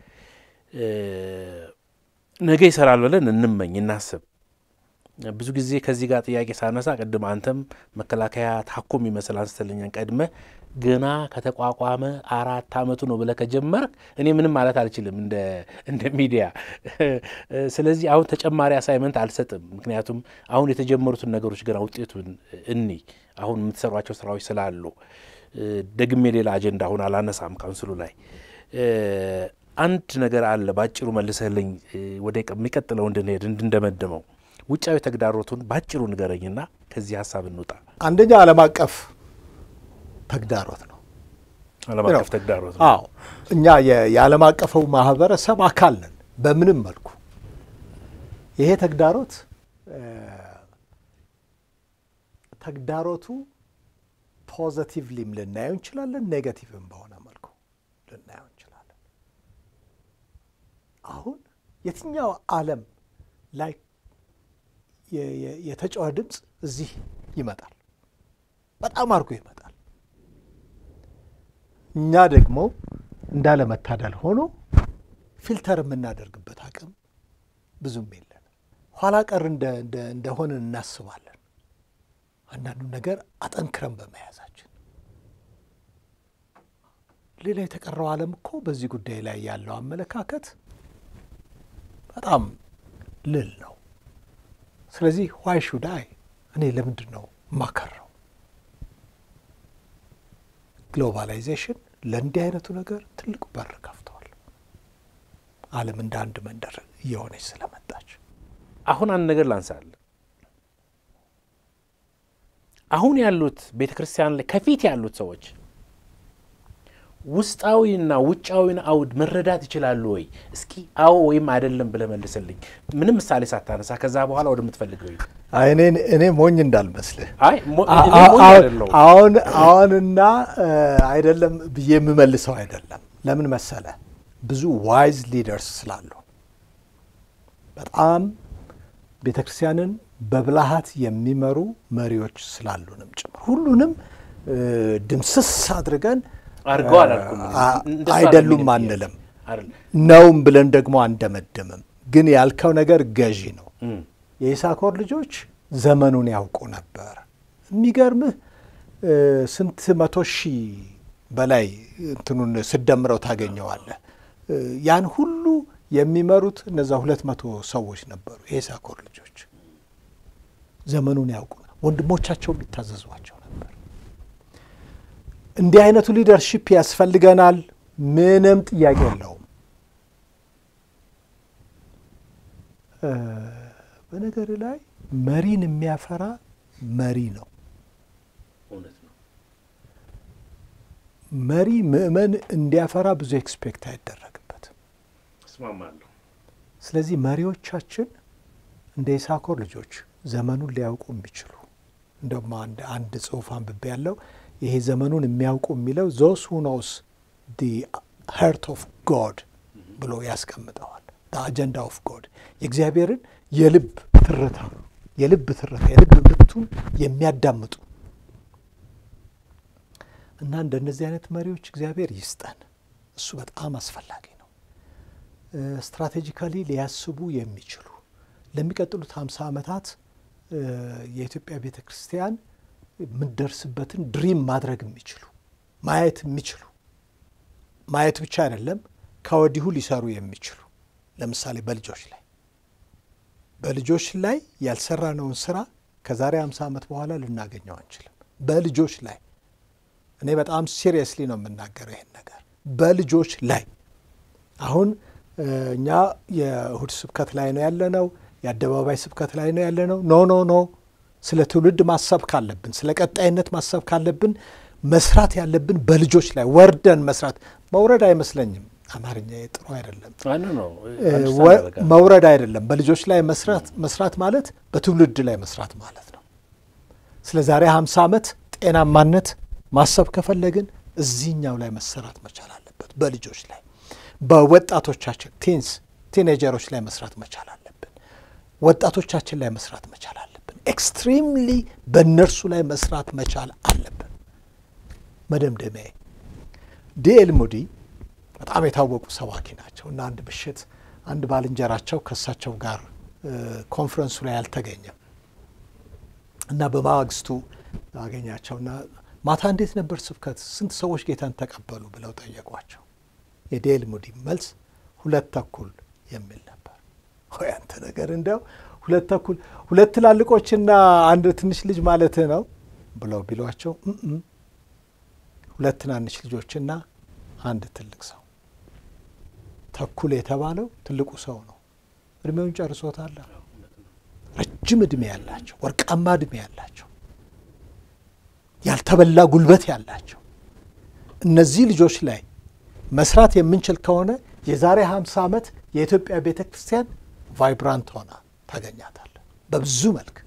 Speaker 2: ነገ ይሰራል ብለን እንመኝ እናስብ። ብዙ ጊዜ ከዚህ ጋር ጥያቄ ሳነሳ ቅድም አንተም መከላከያ ታኮ የሚመስል አንስተልኛን ቀድመ ገና ከተቋቋመ አራት አመቱ ነው ብለህ ከጀመርክ እኔ ምንም ማለት አልችልም እንደ ሚዲያ። ስለዚህ አሁን ተጨማሪ አሳይመንት አልሰጥም። ምክንያቱም አሁን የተጀመሩትን ነገሮች ገና ውጤቱን እኒ አሁን የምትሰሯቸው ስራዎች ስላሉ ደግሜ ሌላ አጀንዳ አሁን አላነሳም ካውንስሉ ላይ አንድ ነገር አለ። ባጭሩ መልሰህልኝ ወደ የሚቀጥለው እንድንሄድ እንድንደመድመው ውጫዊ ተግዳሮቱን ባጭሩ ንገረኝና ከዚህ ሀሳብ እንውጣ።
Speaker 1: አንደኛ ዓለም አቀፍ ተግዳሮት ነው።
Speaker 2: ዓለም አቀፍ ተግዳሮት ነው።
Speaker 1: አዎ እኛ የዓለም አቀፈው ማህበረሰብ አካል ነን በምንም መልኩ። ይሄ ተግዳሮት ተግዳሮቱ ፖዘቲቭሊም ልናየው እንችላለን፣ ኔጋቲቭም በሆነ መልኩ ልናየው እንችላለን። አሁን የትኛው ዓለም ላይ የተጫዋ ድምፅ እዚህ ይመጣል፣ በጣም አድርጎ ይመጣል። እኛ ደግሞ እንዳለመታደል ሆኖ ፊልተር የምናደርግበት አቅም ብዙም የለን። ኋላ ቀር እንደሆንን እናስባለን። አንዳንዱ ነገር አጠንክረን በመያዛችን ሌላ የተቀረው ዓለም እኮ በዚህ ጉዳይ ላይ ያለው አመለካከት በጣም ልል ነው። ስለዚህ ዋይ ሹድ አይ እኔ ለምንድን ነው ማከረው? ግሎባላይዜሽን ለእንዲህ አይነቱ ነገር ትልቁ በር ከፍተዋል። ዓለም እንደ አንድ መንደር እየሆነች ስለመጣች
Speaker 2: አሁን አንድ ነገር ላንሳለ። አሁን ያሉት ቤተ ክርስቲያን ላይ ከፊት ያሉት ሰዎች ውስጣዊና ውጫዊን አውድ መረዳት ይችላሉ ወይ? እስኪ አዎ ወይም አይደለም ብለህ መልስልኝ። ምንም ምሳሌ ሳታነሳ ከዛ በኋላ ወደምትፈልገው ሂድ።
Speaker 1: እኔ ሞኝ እንዳልመስልህ
Speaker 2: አይ ሞ- እኔ ሞኝ አይደለሁም።
Speaker 1: አሁን አሁንና አይደለም ብዬ የምመልሰው አይደለም። ለምን መሰለ? ብዙ ዋይዝ ሊደርስ ስላሉ በጣም ቤተ ክርስቲያንን በብልሃት የሚመሩ መሪዎች ስላሉንም ጭምር ሁሉንም እ፣ ድምስስ አድርገን
Speaker 2: አድርገው አላልኩም።
Speaker 1: አ-
Speaker 2: እንደሱ
Speaker 1: አይደሉም
Speaker 2: አይደለም
Speaker 1: አንልም፣
Speaker 2: አይደለም።
Speaker 1: ነውም ብለን ደግሞ አንደመድምም። ግን ያልከው ነገር ገዢ ነው።
Speaker 2: እም፣
Speaker 1: የኢሳኮር ልጆች ዘመኑን ያውቁ ነበር። የሚገርምህ እ፣ ስንት መቶ ሺህ በላይ እንትኑን ስደምረው ታገኘዋለህ። እ፣ ያን ሁሉ የሚመሩት እነዛ ሁለት መቶ ሰዎች ነበሩ። የኢሳኮር ልጆች ዘመኑን ያውቁ ነበር። ወንድሞቻቸውም ይታዘዟቸው ነበር። እንዲህ አይነቱ ሊደርሺፕ ያስፈልገናል። ምንም ጥያቄ የለውም። እ፣ በነገር ላይ መሪን የሚያፈራ መሪ ነው።
Speaker 2: እውነት ነው።
Speaker 1: መሪ ምእመን እንዲያፈራ ብዙ ኤክስፔክት አይደረግበትም።
Speaker 2: እስማማለሁ።
Speaker 1: ስለዚህ መሪዎቻችን እንደ ይሳኮር ልጆች ዘመኑን ሊያውቁ የሚችሉ እንደውም አንድ አንድ ጽሑፍ አንብቤ ያለው ይሄ ዘመኑን የሚያውቁ የሚለው ዞስ ሁ ኖውስ ዲ ሄርት ኦፍ ጎድ ብሎ ያስቀምጠዋል። አጀንዳ ኦፍ ጎድ የእግዚአብሔርን የልብ ትርታ የልብ ትርታ የልብ ምቱን የሚያዳምጡ እና እንደነዚህ አይነት መሪዎች እግዚአብሔር ይስጠን። እሱ በጣም አስፈላጊ ነው። ስትራቴጂካሊ ሊያስቡ የሚችሉ ለሚቀጥሉት ሀምሳ ዓመታት እ፣ የኢትዮጵያ ቤተ ክርስቲያን የምትደርስበትን ድሪም ማድረግ የሚችሉ ማየት የሚችሉ ማየት ብቻ አይደለም ከወዲሁ ሊሰሩ የሚችሉ ለምሳሌ በልጆች ላይ በልጆች ላይ ያልሰራነውን ስራ ከዛሬ 50 ዓመት በኋላ ልናገኘው አንችልም። በልጆች ላይ እኔ በጣም ሲሪየስሊ ነው የምናገረው ይሄን ነገር በልጆች ላይ አሁን እ፣ እኛ የእሁድ ስብከት ላይ ነው ያለነው፣ የአደባባይ ስብከት ላይ ነው ያለነው። ኖ ኖ ኖ ስለ ትውልድ ማሰብ ካለብን፣ ስለ ቀጣይነት ማሰብ ካለብን መስራት ያለብን በልጆች ላይ ወርደን መስራት መውረድ አይመስለኝም። አማርኛ ጥሩ አይደለም።
Speaker 2: አይ ኖ ኖ
Speaker 1: እ፣
Speaker 2: አንደርስታንድ
Speaker 1: ወ-
Speaker 2: አደርጋለሁ።
Speaker 1: መውረድ አይደለም። በልጆች ላይ መስራት መስራት ማለት በትውልድ ላይ መስራት ማለት ነው። ስለ ዛሬ 50 ዓመት ጤናማነት ማሰብ ከፈለግን እዚህኛው ላይ መሰራት መቻል አለበት። በልጆች ላይ በወጣቶቻችን ቲንስ ቲኔጀሮች ላይ መስራት መቻል አለብን። ወጣቶቻችን ላይ መስራት መቻል አለብን። ኤክስትሪምሊ በእነርሱ ላይ መስራት መቻል አለብን። መደምደሚያ ዲኤል ሙዲ በጣም የታወቁ ሰባኪ ናቸው እና አንድ ምሽት አንድ ባልንጀራቸው ከእሳቸው ጋር እ፣ ኮንፈረንሱ ላይ አልተገኘም እና በማግስቱ አገኛቸውና ማታ እንዴት ነበር ስብከት? ስንት ሰዎች ጌታን ተቀበሉ ብለው ጠየቋቸው። የዴል ሙዲ መልስ ሁለት ተኩል የሚል ነበር። ሆይ አንተ ነገር እንዲያው ሁለት ተኩል ሁለት ትላልቆችና አንድ ትንሽ ልጅ ማለትህ ነው ብለው ቢሏቸው "እም፣ ሁለት ትናንሽ ልጆችና አንድ ትልቅ ሰው ተኩል የተባለው ትልቁ ሰው ነው። እድሜውን ጨርሶታል። ረጅም እድሜ ያላቸው ወርቃማ እድሜ ያላቸው ያልተበላ ጉልበት ያላቸው እነዚህ ልጆች ላይ መስራት የምንችል ከሆነ የዛሬ 50 ዓመት የኢትዮጵያ ቤተ ክርስቲያን ቫይብራንት ሆና ታገኛታለን። በብዙ መልክ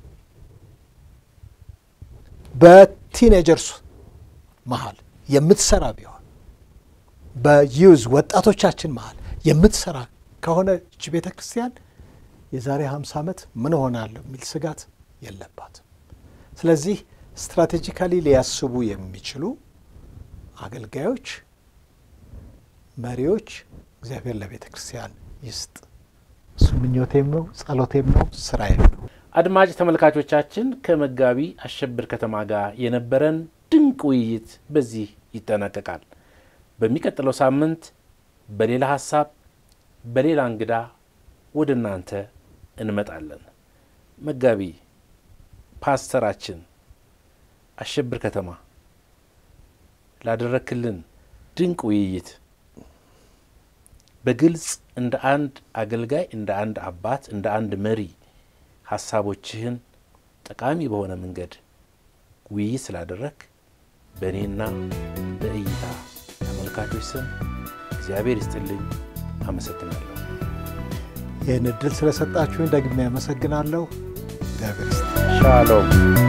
Speaker 1: በቲኔጀርስ መሀል የምትሰራ ቢሆን በዩዝ ወጣቶቻችን መሀል የምትሰራ ከሆነ እች ቤተ ክርስቲያን የዛሬ 50 ዓመት ምን ሆናለሁ የሚል ስጋት የለባትም። ስለዚህ ስትራቴጂካሊ ሊያስቡ የሚችሉ አገልጋዮች፣ መሪዎች እግዚአብሔር ለቤተ ክርስቲያን ይስጥ። እሱ ምኞቴም ነው፣ ጸሎቴም ነው፣ ስራዬም ነው።
Speaker 2: አድማጭ ተመልካቾቻችን ከመጋቢ አሸብር ከተማ ጋር የነበረን ድንቅ ውይይት በዚህ ይጠናቀቃል። በሚቀጥለው ሳምንት በሌላ ሀሳብ በሌላ እንግዳ ወደ እናንተ እንመጣለን። መጋቢ ፓስተራችን አሸብር ከተማ ላደረክልን ድንቅ ውይይት በግልጽ እንደ አንድ አገልጋይ፣ እንደ አንድ አባት፣ እንደ አንድ መሪ ሀሳቦችህን ጠቃሚ በሆነ መንገድ ውይይት ስላደረግ በእኔና በእይታ ተመልካቾች ስም እግዚአብሔር ይስጥልኝ፣ አመሰግናለሁ።
Speaker 1: ይህን እድል ስለሰጣችሁኝ ደግሜ ያመሰግናለሁ። እግዚአብሔር ይስጥ።
Speaker 2: ሻሎም